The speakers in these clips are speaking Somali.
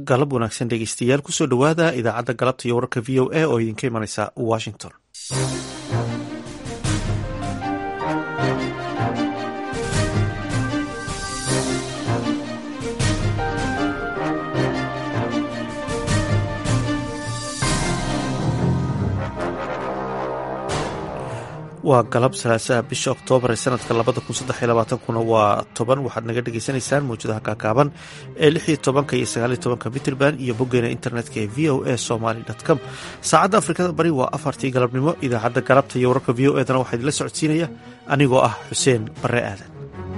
galab wanaagsan dhegeystayaal kusoo dhowaada idaacadda galabta iyo wararka v o a oo idinka imanaysa washington waa galab salaasaha bisha oktoobar ee sanadka labada kun saddex iyo labaatankuna waa toban waxaad naga dhagaysanaysaan mawjadaha kaakaaban ee lix iyo tobanka iyo sagaaliyo tobanka mitrband iyo boggeena internetka ee v o a somaly com saacadda afrikada bari waa afartii galabnimo idaacadda galabta iyo wararka v o edana waxaa idinla socodsiinaya anigoo ah xuseen bare aadan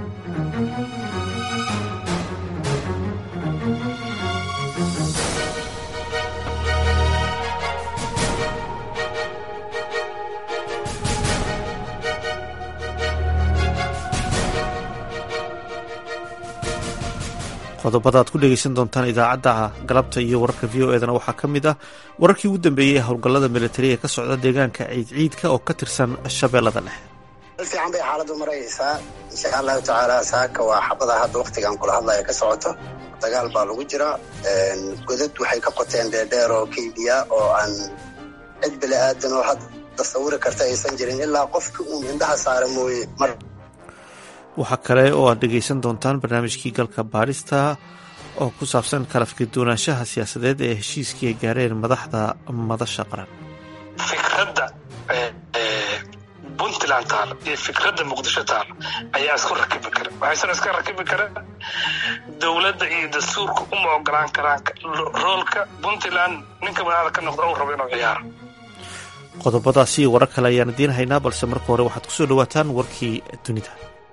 qodobada aad ku dhegeysan doontaan idaacadda galabta iyo wararka v o edana waxaa ka mid ah wararkii ugu dambeeyey ee howlgallada militari ee ka socda deegaanka ciidciidka oo ka tirsan shabeellada dhexe dal fiican bay xaaladu maraysaa insha allahu tacaala saaka waa xabada hadda waktigan kula hadlaya ka socoto dagaal baa lagu jira godad waxay ka qoteen dheerdheer oo keydiya oo aan cid bili aadan oo hadda sawiri karta aysan jirin ilaa qofki uun indhaha saara mooye mar waxaa kale oo aad dhegeysan doontaan barnaamijkii galka baadhista oo ku saabsan kala fikirduwanaanshaha siyaasadeed ee heshiiskii ay gaareen madaxda madasha qaran fikradda puntland taal iyo fikradda muqdisho taal ayaa isku rakibi kara waxaysan iska rakibi kara dowladda iyo dastuurka uma ogolaan karaan roolka puntland ninka madaxda ka noqda uu rabo inuu ciyaaro qodobadaasi iyo warar kale ayaan idiin haynaa balse marka hore waxaad kusoo dhawaataan warkii dunida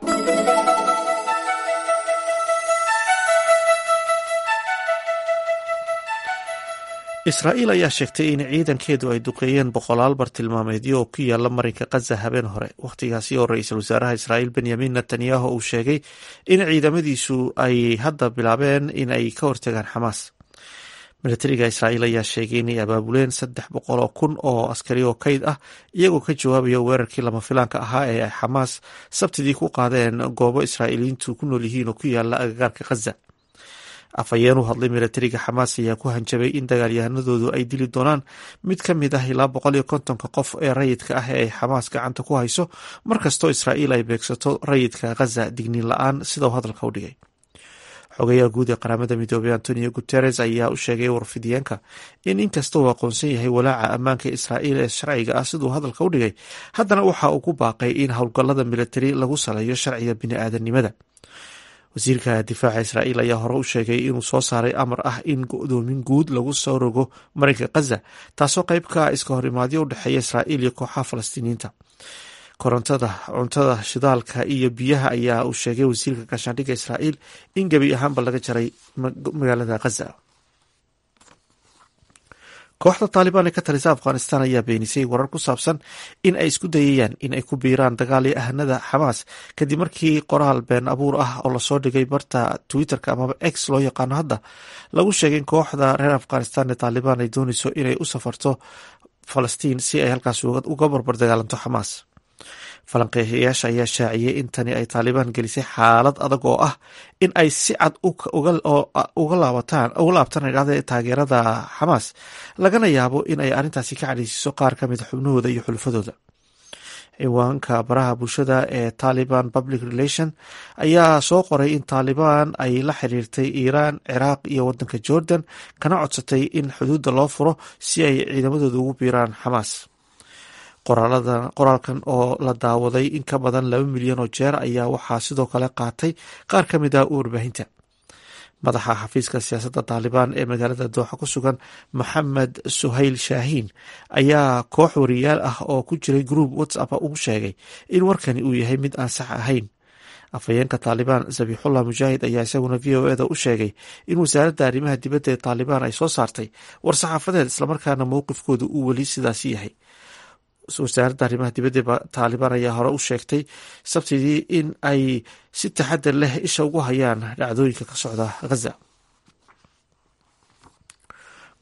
israa'iil ayaa sheegtay in ciidankeedu ay duqeeyeen boqolaal bartilmaameedyo oo ku yaala marinka khaza habeen hore wakhtigaasi oo ra-iisul wasaaraha israa'iil benyamin netanyahu uu sheegay in ciidamadiisu ay hadda bilaabeen in ay ka hortagaan xamaas milatariga israa'iil ayaa sheegay inay abaabuleen saddex boqol oo kun oo askari oo kayd ah iyagoo ka jawaabaya weerarkii lama filaanka ahaa ee ay xamaas sabtidii ku qaadeen goobo israa'iiliyiintu ku nool yihiin oo ku yaala agagaarka khaza afhayeen u hadlay milatariga xamaas ayaa ku hanjabay in dagaalyahanadoodu ay dili doonaan mid ka mid ah ilaa boqol iyo kontonka qof ee rayidka ah ee ay xamaas gacanta ku hayso markastoo israa'iil ay beegsato rayidka khaza digniin la-aan sida uu hadalka u dhigay xogayaha guud ee qaramada midoobey antonio guteres ayaa u sheegay warfidiyeenka in inkasta uu aqoonsan yahay walaaca ammaanka israa'iil ee sharciga ah siduu hadalka u dhigay haddana waxa uu ku baaqay in howlgallada militari lagu saleeyo sharciga bini-aadanimada wasiirka difaaca israa'iil ayaa hore u sheegay inuu soo saaray amar ah in go-doomin guud lagu soo rogo marinka khaza taasoo qayb ka iska hor imaadyo u dhexeeya israa'iil iyo kooxaha falastiiniyiinta korontada cuntada shidaalka iyo biyaha ayaa uu sheegay wasiirka gaashaandhigga israa'iil in gebi ahaanba laga jaray magaalada khaza kooxda taalibaan ee ka talisa afghanistan ayaa beenisay warar ku saabsan in ay isku dayayaan in ay ku biiraan dagaal iyo ahanada xamaas kadib markii qoraal been abuur ah oo lasoo dhigay barta twitterka amaba x loo yaqaano hadda lagu sheegay in kooxda reer afghanistan ee taalibaan ay dooneyso inay u safarto falastiin si ay halkaas uga barbar dagaalanto xamaas falanqeeyayaasha ayaa shaaciyey in tani ay taalibaan gelisay xaalad adag oo ah in ay si cad uga laabtaan idhahda taageerada xamaas lagana yaabo in ay arrintaasi ka cadhaysiiso qaar ka mida xubnahooda iyo xulufadooda ciwaanka baraha bulshada ee taliban public relation ayaa soo qoray in taalibaan ay la xiriirtay iiraan ciraaq iyo wadanka jordan kana codsatay in xuduudda loo furo si ay ciidamadooda ugu biiraan xamaas qoraalkan oo la daawaday in ka badan laba milyan oo jeer ayaa waxaa sidoo kale qaatay qaar ka mid ah warbaahinta madaxa xafiiska siyaasadda taalibaan ee magaalada dooxa ku sugan maxamed suhayl shaahiin ayaa koox wariyaal ah oo ku jiray gruub whatsapp ugu sheegay in warkani uu yahay mid aan sax ahayn afhayeenka taalibaan zabixullah mujaahid ayaa isaguna v o eda u sheegay in wasaaradda arrimaha dibadda ee taalibaan ay soo saartay war-saxaafadeed islamarkaana mowqifkooda uu weli sidaasi yahay wasaaradda arrimaha dibadda taalibaan ayaa hore u sheegtay sabtidii in ay si taxadar leh isha ugu hayaan dhacdooyinka ka socda ghaza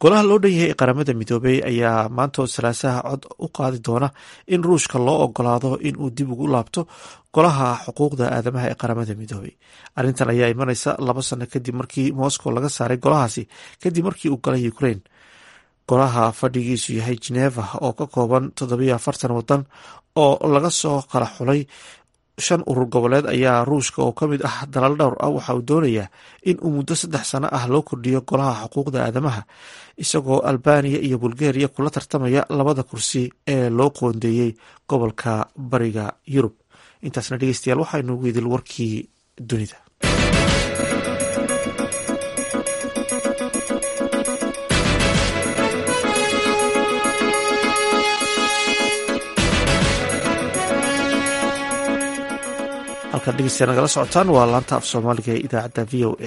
golaha loo dhan yahay ee qaramada midoobey ayaa maantoo salaasaha cod u qaadi doona in ruushka loo ogolaado in uu dib ugu laabto golaha xuquuqda aadamaha ee qaramada midoobey arrintan ayaa imanaysa laba sano kadib markii moscow laga saaray golahaasi kadib markii uu galay ukraine golaha fadhigiisu yahay geneva oo ka kooban toddobiyo afartan wadan oo laga soo kala xulay shan urur goboleed ayaa ruushka oo ka mid ah dalal dhowr ah waxa uu doonayaa in uu muddo saddex sano ah loo kordhiyo golaha xuquuqda aadamaha isagoo albaniya iyo bulgariya kula tartamaya labada kursi ee loo qoondeeyey gobolka bariga yurub intaasna dhegeystayaal waxaynu idil warkii dunida halkaad dhegeystayaa nagala socotaan waa laanta af soomaaliga ee idaacadda v o a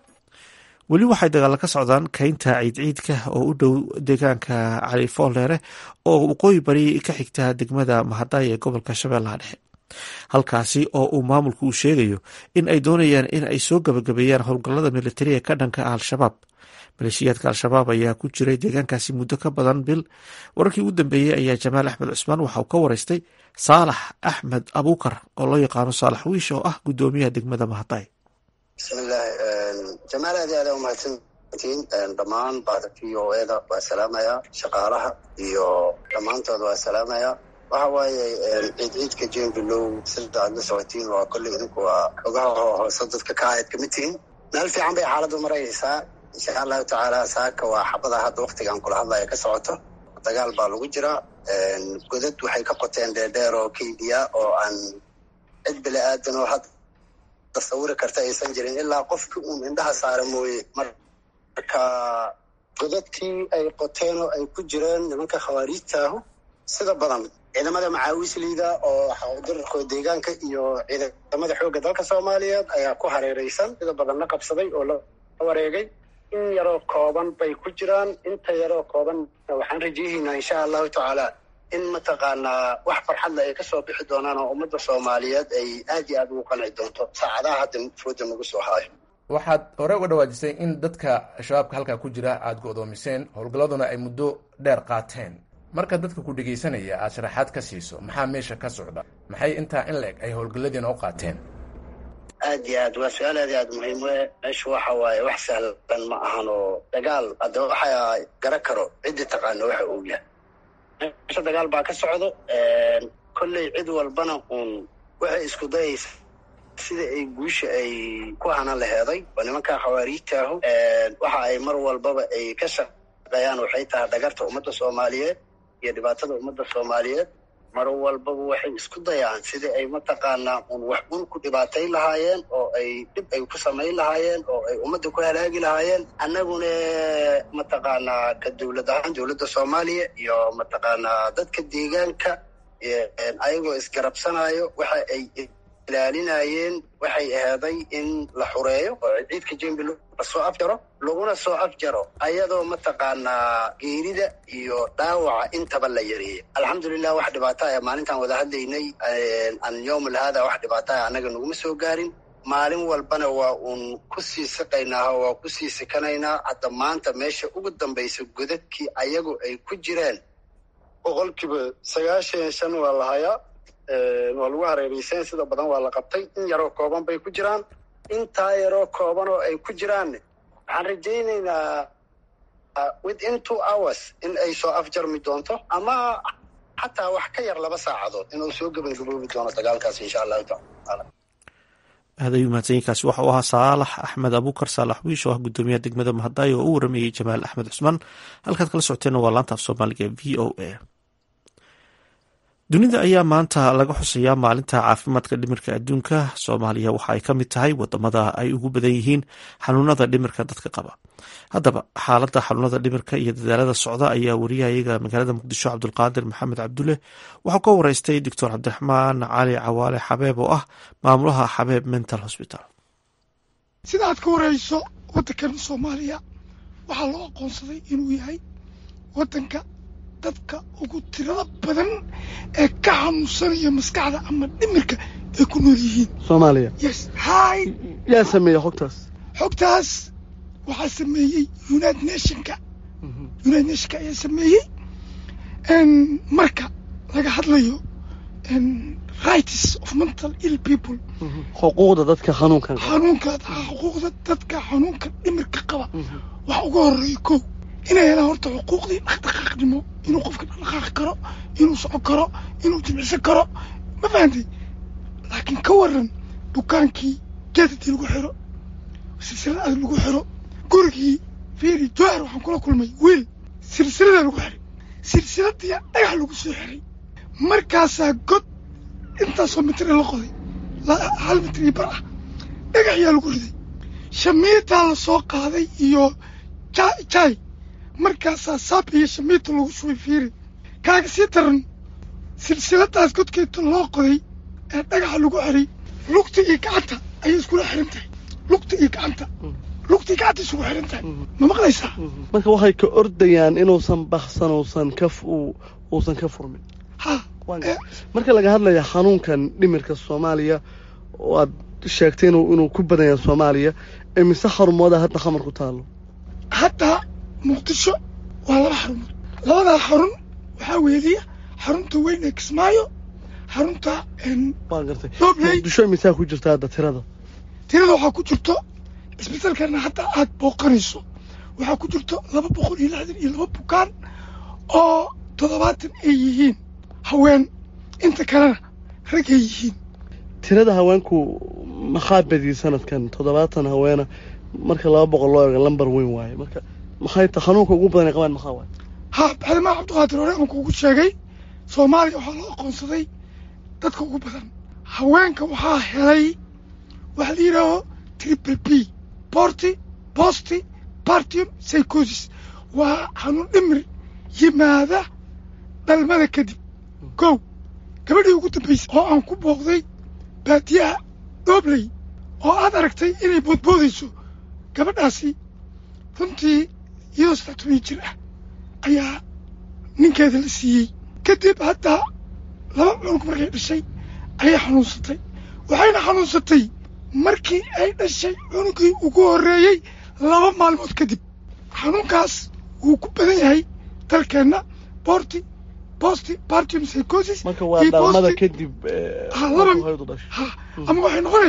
weli waxay dagaalla ka socdaan keynta ciidciidka oo u dhow deegaanka cali fooleere oo waqooyi bari ka xigta degmada mahadaay ee gobolka shabeellaha dhexe halkaasi oo uu maamulku uu sheegayo in ay doonayaan in ay soo gabagabeeyaan howlgallada militariga ka dhanka ah al-shabaab maleeshiyaadka al-shabaab ayaa ku jiray deegaankaasi muddo ka badan bil wararkii ugu dambeeyey ayaa jamaal axmed cusmaan waxa uu ka wareystay saalax axmed abuukar oo loo yaqaano saalax wiish oo ah guddoomiyaha degmada mahadaay bismillahi jamaal aad aad umahadsantiin dhammaan bahda v o eda waa salaamaya shaqaalaha iyo dhammaantood waa salaamaya waxa waaye ciidciidka jembilow sida aad la socotiin waa kolley idinku waa xogaha hoose dadka ka ahayd kamid tihiin meel fiican bay xaaladdu maraysaa insha allahu tacaala saaka waa xabada hadda waktigaan kula hadlaya ka socoto dagaal baa lagu jiraa godad waxay ka qoteen dheerdheer oo keydiya oo aan cid bili aadan oo hadda tasawiri karta aysan jirin ilaa qofkii uun indhaha saara mooye marka godadkii ay qoteen oo ay ku jireen nimanka khawaariijtaahu sida badan ciidamada macaawisliida oo dirarkooda deegaanka iyo ciidamada xoogga dalka soomaaliyeed ayaa ku hareereysan sida badanna qabsaday oo la wareegay in yaroo kooban bay ku jiraan inta yaroo kooban waxaan rajayahaynaa insha allahu tacaala in mataqaanaa wax farxadle ay kasoo bixi doonaan oo ummadda soomaaliyeed ay aad iyo aad ugu qanci doonto saacadaha hadda fooda nagu soo haayo waxaad hore uga dhawaajisay in dadka shabaabka halkaa ku jira aada go-doomiseen howlgalladuna ay muddo dheer qaateen marka dadka ku dhegaysanaya aad sharaxaad ka siiso maxaa meesha ka socda maxay intaa in la eg ay howlgalladiina u qaateen aad iyo aad waa su-aal aad iyo aad muhiim we meeshu waxa waaye wax sahlan ma ahan oo dagaal hadda waxa gara karo ciddii taqaano waxa uu yahay meesha dagaal baa ka socdo kolley cid walbana uun waxay isku dayaysa sida ay guusha ay ku hanan laheeday oo nimankaa khawaariijtaahu waxa ay mar walbaba ay ka shaqeeyaan waxay tahay dhagarta ummadda soomaaliyeed iyo dhibaatada ummadda soomaaliyeed mar walbaba waxay isku dayaan sidii ay mataqaanaa un wax un ku dhibaatayn lahaayeen oo ay dhib ay ku samayn lahaayeen oo ay ummadda ku halaagi lahaayeen annaguna mataqaanaa ka dowlad ahaan dowladda soomaaliya iyo mataqaanaa dadka deegaanka ayagoo isgarabsanayo waxa ay ilaalinayeen waxay aheeday in la xureeyo oo ciidka jembil lasoo afjaro laguna soo afjaro ayadoo mataqaanaa geerida iyo dhaawaca intaba la yareeyay alxamdulilah wax dhibaata a maalintaan wada hadlaynay an yowmal haada wax dhibaata a annaga naguma soo gaarin maalin walbana waa uun ku sii siqaynaa waa ku sii sikanaynaa hadda maanta meesha ugu dambaysa godadkii ayagu ay ku jireen boqolkiiba sagaashan iyo shan waa la hayaa waa lagu hareereysan sida badan waa la qabtay in yaroo kooban bay ku jiraan intaa yaroo kooban oo ay ku jiraan waxaan rajaynaynaa within two hours in ay soo afjarmi doonto ama xataa wax ka yar laba saacadood inuu soo gebagaboobi doono dagaalkaas insha allahu tacaala aad ayuu mahadsanyiinkaasi waxa uu ahaa saalax axmed abuukar saalax wiish oo ah guddoomiyaha degmada mahadaayo oo u waramayey jamaal axmed cusmaan halkaad kala socoteenna waa laanta af soomaaliga e v o a dunida ayaa maanta laga xusayaa maalinta caafimaadka dhimirka adduunka soomaaliya waxa ay ka mid tahay wadamada ay ugu badan yihiin xanuunada dhimirka dadka qaba haddaba xaaladda xanuunada dhimirka iyo dadaalada socda ayaa wariyahayaga magaalada muqdisho cabdulqaadir maxamed cabdulle waxuu ka wareystay doctor cabdiraxmaan cali cawaale xabeeb oo ah maamulaha xabeeb mental hosbital sida aad ka warayso waddankan soomaaliya waxaa loo aqoonsaday inuu yahay waddanka dadka ugu tirada badan ee ka xanuunsanaya maskaxda ama dhimirka ay ku nool yihiin soomaaliya yes hay yaa sameeya xogtaas xogtaas waxaa sameeyey united nationka united nationka ayaa sameeyey marka laga hadlayo rights of mental ill people xuquuqda dadka xanuunkan xanuunka xuquuqda dadka xanuunka dhimirka qaba waxa uga horeeya kow inay helaan horta xuquuqdii dhaqdhaqaaqnimo inuu qofka dhaqdhaqaaqi karo inuu socon karo inuu jimicsan karo ma fahantay laakiin ka waran dukaankii geedadii lagu xiro silsilad adag lagu xiro gurigii fiiri jowhar waxaan kula kulmay wiil silsilada lagu xiray silsiladiya dhagax lagu soo xiray markaasaa god intaasoo mitir la qoday hal mitir iyo bar ah dhagax yaa lagu riday shamiitaa la soo qaaday iyo jaay markaasaa saab iyo shamiita lagu shubay fiiri kaaga sii daran silsiladaas godkeeta loo qoday ee dhagaxa lagu xiray lugta iyo gacanta ayay iskula xiran tahay lugta iyo gacanta lugta iyo gacanta isugu xiran tahay ma maqlaysaa marka waxay ka ordayaan inuusan baksan uusan ka uusan ka furmin ha marka laga hadlaya xanuunkan dhimirka soomaaliya oo aad sheegtay inuu inuu ku badan yahay soomaaliya imise xarumooda hadda xamar ku taalo hadda muqdisho waa laba xarumood labadaa xarun waxaa weeliya xarunta weyn ee kismaayo xarunta waan gartay Dobley. muqdisho imisaa ku jirta hadda tirada tirada waxaa ku jirto isbitaalkana hadda aad booqanayso waxaa ku jirto laba boqol iyo lixdan iyo laba bukaan oo toddobaatan ay yihiin haween inta kalena rag ay yihiin tirada haweenku maxaa badiyey sanadkan toddobaatan haweena marka laba boqol loo eego lambar weyn waaye marka maxay ta xanuunka ugu badan ay qabaan maxaa waaye ha baxdimaa cabdiqaadir hore aan kuugu sheegay soomaaliya waxaa loo aqoonsaday dadka ugu badan haweenka waxaa helay waxa la yidhaaho triple b borty bosti partium psychosis waa xanuun dhimir yimaada dhalmada kadib kow gabadhii ugu dambaysay oo aan ku booqday baadiyaha doobley oo aad aragtay inay boodboodayso gabadhaasi runtii iyadoo saddex toban jir ah ayaa ninkeeda la siiyey kadib hadda laba cunug markay dhashay ayay xanuunsatay waxayna xanuunsatay markii ay dhashay cunugii ugu horreeyey laba maalmood kadib xanuunkaas wuu ku badan yahay dalkeenna borti bosti partium psychosis marka waa iyo dhalmada bosti- kadib eh, Ha, laba- marka hooyadu dhashay ha ama waxay noqonay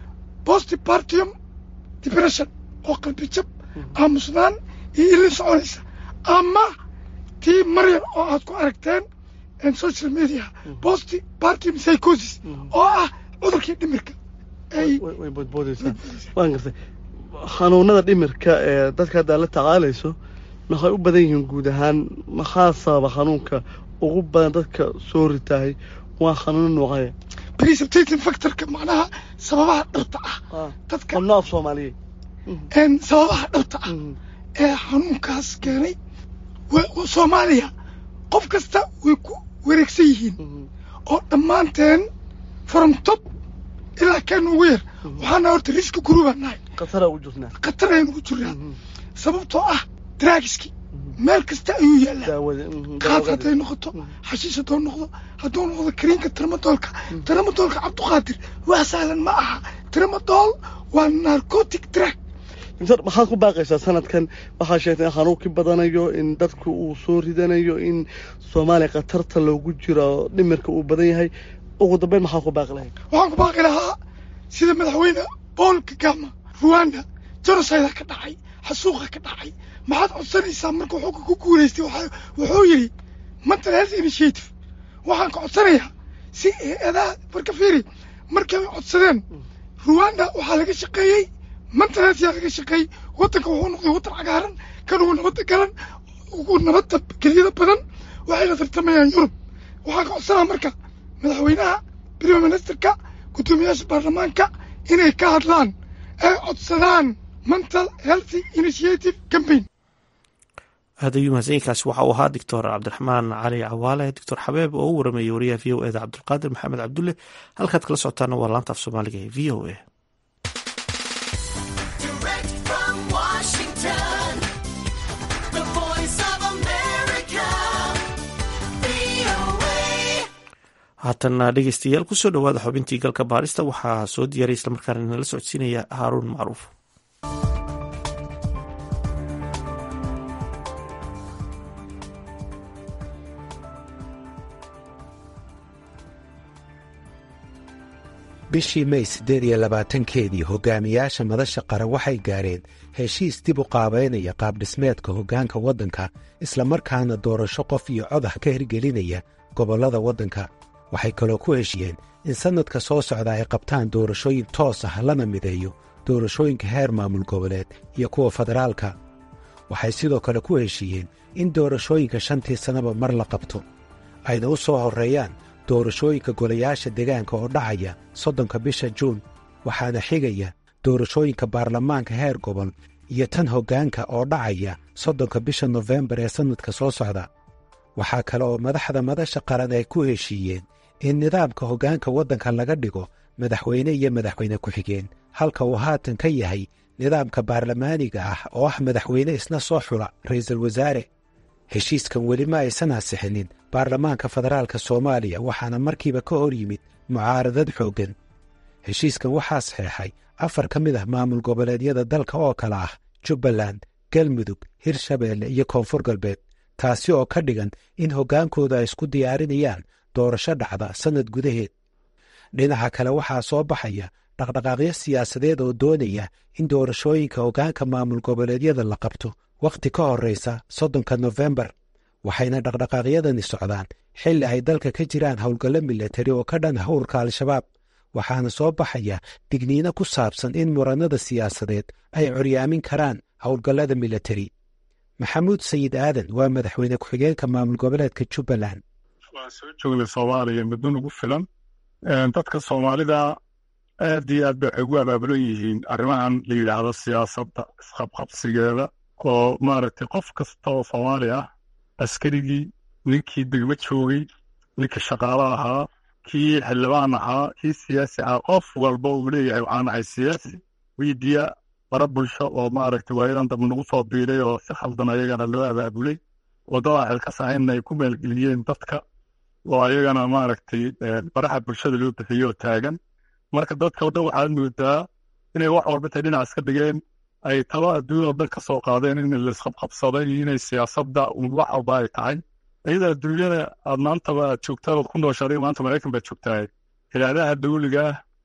bosti partium depression oo qalbi jab aamusnaan iyo ilin soconaysa ama tii maryam oo aad ku aragteen en social media bosti partium psychosis oo ah cudurkii dhimirka ay way way boodboodaysaa waan gartay xanuunada dhimirka ee dadka hadda la tacaalayso maxay u badan yihiin guud ahaan maxaa sababa xanuunka ugu badan dadka soo ritahay waa xanuuno noocaya precipitating factorka macnaha sababaha dhabta ah dadka qabno af soomaaliyeed en sababaha dhabta ah ee xanuunkaas keenay wa- wa- soomaaliya qof kasta way ku wareegsan yihiin oo dhammaanteen from top ilaa kaan ugu yar waxaana horta riski guruubaan nahay khatara u jirnaa khatar ayaan ugu jirnaa sababtoo ah draagiski meel kasta ayuu yaallaa daawada qaad hadday noqoto xashiish hadduu noqdo hadduu noqdo kariinka tramadoolka tramadoolka cabdiqaadir wax sahlan ma aha tramadool waa narcotic drug inta maxaad ku baaqaysaa sanadkan waxaa sheegtay in xanuunkii badanayo in dadku uu soo ridanayo in soomaaliya khatarta loogu jiro dhimirka uu badan yahay ugu dambeyn maxaa ku baaqi lahayd waxaan ku baaqi lahaa sida madaxweyne paul kagama ruwanda genocida ka dhacay xasuuqa ka dhacay maxaad codsanaysaa marka wuxuu ku guulaystay waxa- wuxuu yidhi mental health initiative waxaan ka codsanayaa si hay-adaha marka fiiri markay codsadeen ruwanda waxaa laga shaqeeyey mental health yaa laga shaqeeyey waddanka wuxuu noqday waddan cagaaran kan ugu nabadda galan ugu nabadda geliyada badan waxayna tartamayaan yurub waxaan ka codsanaa marka madaxweynaha prime ministerka guddoomiyaasha baarlamaanka inay ka hadlaan ay codsadaan mental healthy initiative campaign aad ayuu mahadsanyiinkaasi waxa uu ahaa doctor cabdiraxmaan cali cawaale doctor xabeeb oo u waramayay wariyaha v o eda cabdulqaadir maxamed cabdulle halkaad kala socotaana waa laanta af soomaaliga ee v o a Direct from Washington, the voice of America, VOA. haatana dhegeystayaal kusoo dhowaada xubintii galka baarista waxaa soo diyaray islamarkaana nala socodsiinaya haaruun macruuf bishii may siddeed iyo labaatankeedii hogaamiyaasha madasha qaran waxay gaadheen heshiis dib u qaabaynaya qaabdhismeedka hoggaanka waddanka islamarkaana doorasho qof iyo cod ah ka hirgelinaya gobollada waddanka waxay kaloo ku heshiyeen in sannadka soo socda ay qabtaan doorashooyin toos ah lana mideeyo doorashooyinka heer maamul goboleed iyo kuwa federaalka waxay sidoo kale ku heshiiyeen in doorashooyinka shantii sannaba mar la qabto ayna u soo horreeyaan doorashooyinka golayaasha deegaanka oo dhacaya soddonka bisha juun waxaana xigaya doorashooyinka baarlamaanka heer gobol iyo tan hoggaanka oo dhacaya soddonka bisha nofembar ee sannadka soo socda waxaa kale oo madaxda madasha qaran ay ku heshiiyeen in nidaamka hoggaanka waddanka laga dhigo madaxweyne iyo madaxweyne ku-xigeen halka uu haatan ka yahay nidaamka baarlamaaniga ah oo ah madaxweyne isna soo xula ra'iisul wasaare heshiiskan weli ma aysan ansixinin baarlamaanka federaalka soomaaliya waxaana markiiba ka hor yimid mucaaradad xooggan heshiiskan waxaa saxeexay afar ka mid ah maamul goboleedyada dalka oo kale ah jubbaland galmudug hirshabeelle iyo koonfur galbeed taasi oo ka dhigan in hoggaankooda ay isku diyaarinayaan doorasho dhacda sannad gudaheed dhinaca kale waxaa soo baxaya dhaqdhaqaaqyo siyaasadeed oo doonaya in doorashooyinka hoggaanka maamul goboleedyada la qabto wakhti ka horraysa soddonka nofembar waxayna dhaqdhaqaaqyadani socdaan xilli ay dalka ka jiraan howlgallo milatari oo ka dhan ah urka al-shabaab waxaana soo baxaya digniino ku saabsan in murannada siyaasadeed ay coryaamin karaan howlgallada milatari maxamuud sayid aadan waa madaxweyne ku-xigeenka maamul goboleedka jubbaland waan soo joognay soomaaliya muddo nagu filan dadka soomaalida aad iyo aad bay waxay ugu abaabulan yihiin arrimahan la yidhaahdo siyaasadda isqabqabsigeeda oo maaragtay qof kasta oo soomaali ah askarigii ninkii degmo joogay ninkii shaqaalo ahaa kii xildhibaan ahaa kii siyaasi ahaa qof walba uu leeyahay waxaan ahay siyaasi wiidiya bara bulsho oo maaragtay waayadan dambe nagu soo biiray oo si khaldan ayagana loo abaabulay waddada xilkas ahayna ay ku maalgeliyeen dadka oo ayagana maaragtay baraha bulshada loo bixiyo oo taagan marka dadka o dhan waxaad moodaa inay wax walba tay dhinac iska dhigeen ay talo adduunya oo dhan ka soo qaadeen in laisqabqabsaday iyo inay siyaasadda wax walba ay tahay iyada adduunyada aad maantaba aad joogtaa ood ku nooshaday maanta maraykan baad joogtaa hilaadaha dawliga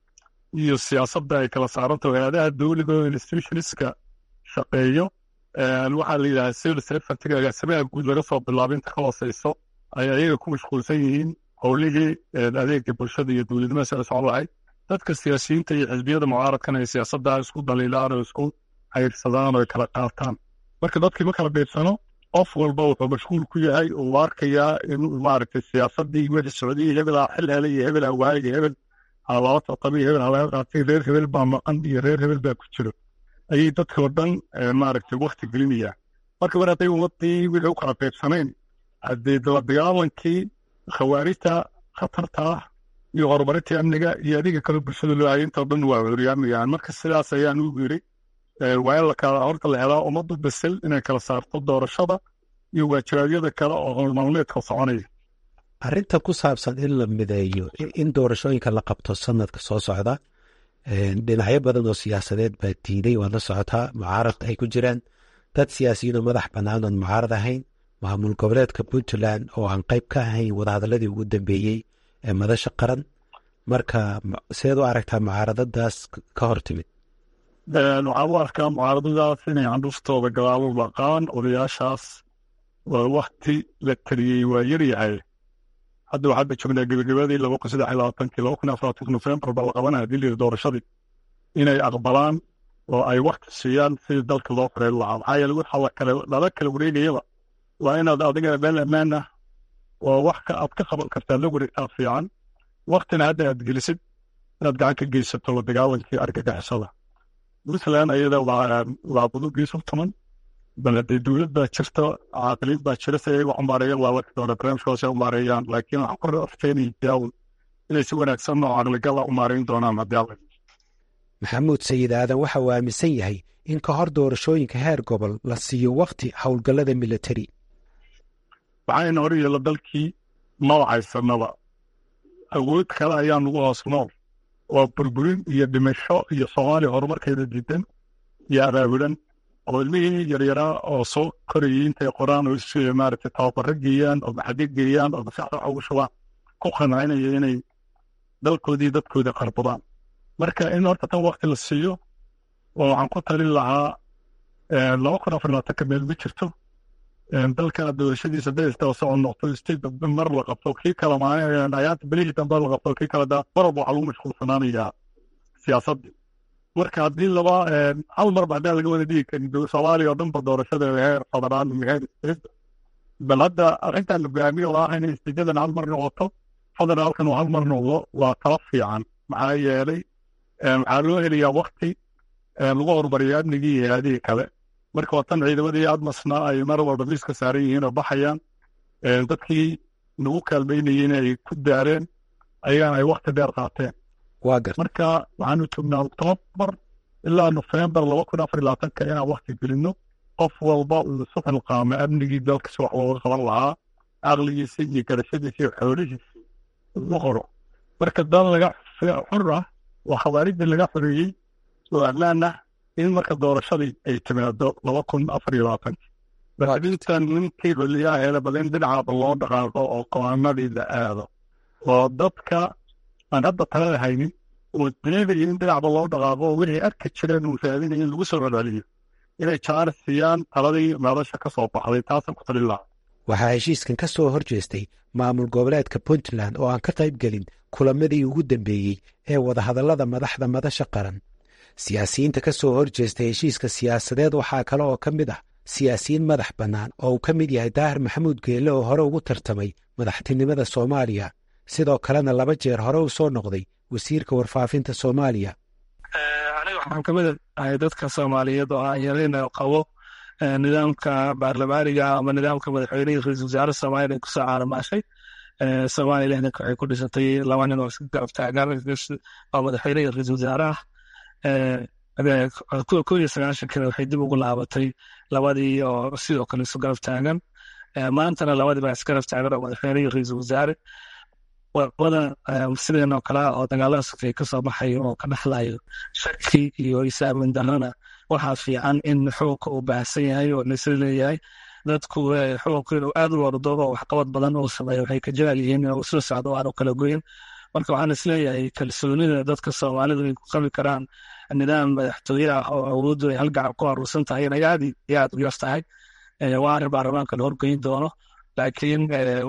iyo siyaasadda ay kala saarantaho hilaadaha dawliga oo institutionska shaqeeyo waxaa la yidhaha civil servantiga agaasimaha guud laga soo bilaabo inta ka hooseyso ay ayaga ku mashquulsan yihiin howlihii adeega bulshada iyo dowladnimada sida socon lahayd dadka siyaasiyiinta iyo xisbiyada mucaaradkana ay siyaasadda isku daliilaan oo isku hayrsadaan oo ay kala qaataan marka dadkii ma kala beedsano qof walba wuxuu mashquul ku yahay uu arkayaa in maaragtay siyaasaddii wixii socday hebel aa xil helay iyo hebel awaay iyo hebel aa laba tartamay iyo hebel aa laga qaatay reer hebel baa maqan iyo reer hebel baa ku jiro ayay dadkii oo dhan maaragtay wakti gelinayaan marka mar hadday ummadii wixii u kala qaybsanayn haddee la dagaalankii khawaarijta khatarta ah iyo horumarintii amniga iyo adiga kale bulshada loo hayay intoo dhan waa horyaamayaan marka sidaas ayaan u yiri waa in lakala horta la helaa ummaddu basel inay kala saarto doorashada iyo waajibaadyada kale oo howlmaalmeedka soconaya arrinta ku saabsan in la mideeyo in doorashooyinka la qabto sanadka soo socda dhinacyo badan oo siyaasadeed baa diiday waad la socotaa mucaarad ay ku jiraan dad siyaasiyiinoo madax bannaan oon mucaarad ahayn maamul goboleedka puntland oo aan qayb ka ahayn wadahadalladii ugu dambeeyey ee madasha qaran marka seed u aragtaa mucaaradadaas ka hor timid waxaan u arkaa mucaaradadaas inay candhuftooda gadaalo laqaan odayaashaas waa wakti la taliyey waa yaryahay hadda waxaan ba joognaa gebagabadii laba kun saddex iyo labaatankii laba kun afar labatanki nofembar baa la qabanaya dilii doorashadii inay aqbalaan oo ay wakti siiyaan sidii dalka loo xoreyn lahaa maxaa yeele waxa la kale lala kala wareegayaba waa inaad adiga meel ammaan ah oo wax ka aad ka qaban kartaa la wareegtaa fiican waktina hadda aad gelisid inaad gacan ka geysato la dagaalankii argagixisada puntland ayada waa budugiisu tuman bal haddee dowlad baa jirta caaqiliin baa jira si ay u cumaareeyaan waa waki doona barnaamijkoos ay umaareeyaan laakiin waxaan ku rafeenaya inay si wanaagsan oo caqligala umaareyn doonaan haddii alla maxamuud sayid aadan waxa uu aaminsan yahay in ka hor doorashooyinka heer gobol la siiyo wakti howlgallada militari waxayna hor yeela dalkii mawacaysanaba awood kale ayaa nagu hoos nool waa burburin iyo dhimasho iyo soomaaliya horumarkeeda diidan iyo abaabulan oo ilmihii yaryaraa oo soo korayay intay qoraan oo is maaragtay tababaro geeyaan oo maxadi geeyaan oo maskaxda waxa ugu shubaan ku qancinaya inay dalkoodii dadkooda qarbadaan marka in horta tan wakti la siiyo oo waxaan ku talin lahaa laba kun afar labaatanka meel ma jirto dalkana doorashadiisa dadista socod noqto state mar la qabto kii kale maayaanta belihii dambe la qabto kii kale mar walba waxaa lagu mashquulsanaanayaa siyaasaddii marka haddii laba hal marba haddaan laga wada dhigi karin soomaaliya oo dhanba doorashada heer federaal iyo heer state bal hadda arrintan hogaamiye oo ah inay istijadan hal mar noqoto federaalkan uu hal mar noqdo waa tala fiican maxaa yeelay waxaa loo helayaa wakti lagu horumariyo amnigii iyo hay-adihii kale marka waa tan ciidamadii admasna ay mar walba liiska saaran yihiin oo baxayaan dadkii nagu kaalmaynayeen ay ku daareen ayagana ay wakti dheer qaateen waa garta marka waxaanu joognaa oktoobar ilaa nofembar laba kun afar iyo labaatanka inaan wakti gelino qof walba uu isu xilqaamo amnigii dalka si wax looga qaban lahaa caqligiisa iyo garashadiisa iyo xoolihiisa ugu qoro marka dal laga xor ah waa khawaarijda laga xoreeyey oo ammaan ah in marka doorashadii ay timaado laba kun afar iyo labaatanka laakiin ninkii xiliyaha heela badan dhinacaaba loo dhaqaaqo oo qawaanadii la aado oo dadka aan hadda talada haynin oo dareemaya in dhinacba loo dhaqaaqo oo wixii arki jireen uu raadinaya in lagu soo celceliyo inay jaaris siiyaan taladii meelasha ka soo baxday taasaan ku talin lahaa waxaa heshiiskan ka soo hor jeestay maamul goboleedka puntland oo aan ka qayb gelin kulamadii ugu dambeeyey ee wadahadallada madaxda madasha qaran siyaasiyiinta ka soo hor jeestay heshiiska siyaasadeed waxaa kale oo ka mid ah siyaasiyiin madax bannaan oo uu ka mid yahay daahir maxamuud geelle oo hore ugu tartamay madaxtinimada soomaaliya sidoo kalena laba jeer hore u soo noqday wasiirka warfaafinta soomaaliya aniga waxaan kamid ahay dadka soomaaliyeed oo aan yarayna qabo nidaamka baarlamaaniga ama nidaamka madaxweynihii ra-iisul wasaare soomaaliya ay kusoo caalamaashay soomaaliya lixdanka waxay ku dhisatay laba nin oo iska garab taagan oo madaxweynihii ra-iisul wasaaraha kuwa koo iyo sagaashankana waxay dib ugu laabatay labadii oo sidoo kale isu garab taagan maantana labadii baa isgarab taagan oo madaxweynihii ra-iisul wasaare wada sideen oo kale oo dagaalada sokay ka soo baxayo oo ka dhexlayo shaki iyo isaamin darana waxaa fiican in xukunka uu baahsan yahay oo laisla leeyahay dadku xukunka inuu aad u wardo oo waxqabad badan uu sameeyo waxay ka jecel yihiin inuu isla socdo aanu kala goyin marka waxaan isleeyahay kalsoonida dadka soomaalidu ay ku qabi karaan nidaam madaxtooye ah oo awooddu ay halgacan ku aruursan tahay inay aad iyo aad u yar tahay waa arrin baarlamaanka la horgeyn doono laakiin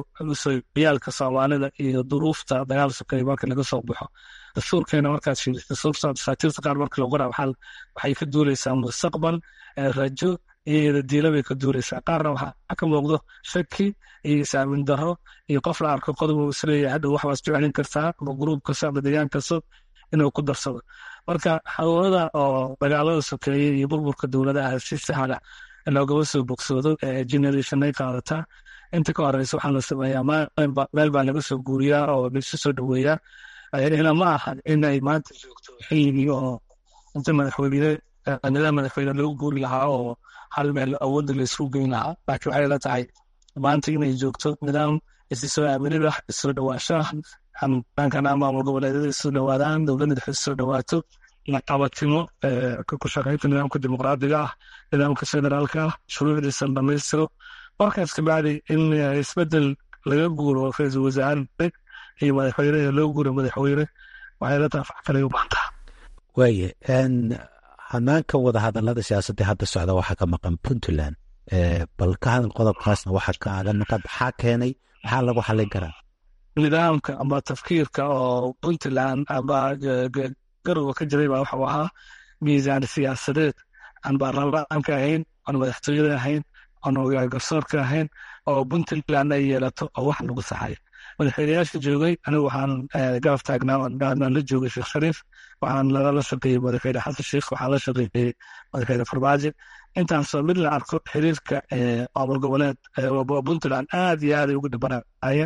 yaalka soomaalida iyo duruufta dagaal sokay marka laga soo baxo dastuurkeena markaad fiiriso dastuurta dasaatiirta qaar marka lagu qoraa waxay ka duuleysaa mustaqbal rajo iyo diila bay ka duuleysaa qaarna waxaa ka muuqdo shaki iyo isaamin daro iyo qof la arko qodob uu isleeyahay hadhow waxbaas jecelin kartaa ama gruub kasta ama deegaan kasta inuu ku darsado marka xanuunada oo dagaalada sokeeye iyo burburka dowladaha si sahla loogama soo bogsoodo generationay qaadataa inta ka horeysa waxaa la sameeyaa meel baa laga soo guuriyaa oo laisu soo dhoweeyaa ina ma aha in ay maanta joogto xilligii oo inta madaxweyne nidaam madaxweyne lagu guuri lahaa oo hal meel awoodda la isku geyn lahaa laakiin waxay la tahay maanta inay joogto nidaam isi soo aaminid ah isoo dhawaashaah dhankana maamul goboleedyada isu dhawaadaan dowladda dhexe isu dhawaato laqabatimo ku shaqaynta nidaamka dimuqraadiga ah nidaamka federaalka ah shuruucdiisa dhamaystiro markaas kabacdi in isbedel laga guuro ra-iisul wasaare iyo madaxweyne loo guuro madaxweyne waxay la tahay fax kale u baantaa waaye hanaanka wadahadalada siyaasadda hadda socda waxaa ka maqan puntland bal ka hadal qodobkaasna waxaa kaaga maqan maxaa keenay maxaa lagu xallin karaa nidaamka ama tafkiirka oo puntland ama garowa ka jiray baa waxuu ahaa miisaan siyaasadeed aan baarlamaanka ahayn aan madaxtooyada ahayn aan garsoorka ahayn oo puntland ay yeelato oo wax lagu saxay madaxweyneyaasha joogay anigu waxaan garab taagnaa la joogay sheekh shariif waxaan la shaqeeyey madaxweyne xasan sheekh waxaan la shaqeeyey madaxweyne farmaajo intaasoo mid la arko xiriirka maamul goboleed puntland aad iyo aad ay ugu dhibanayeen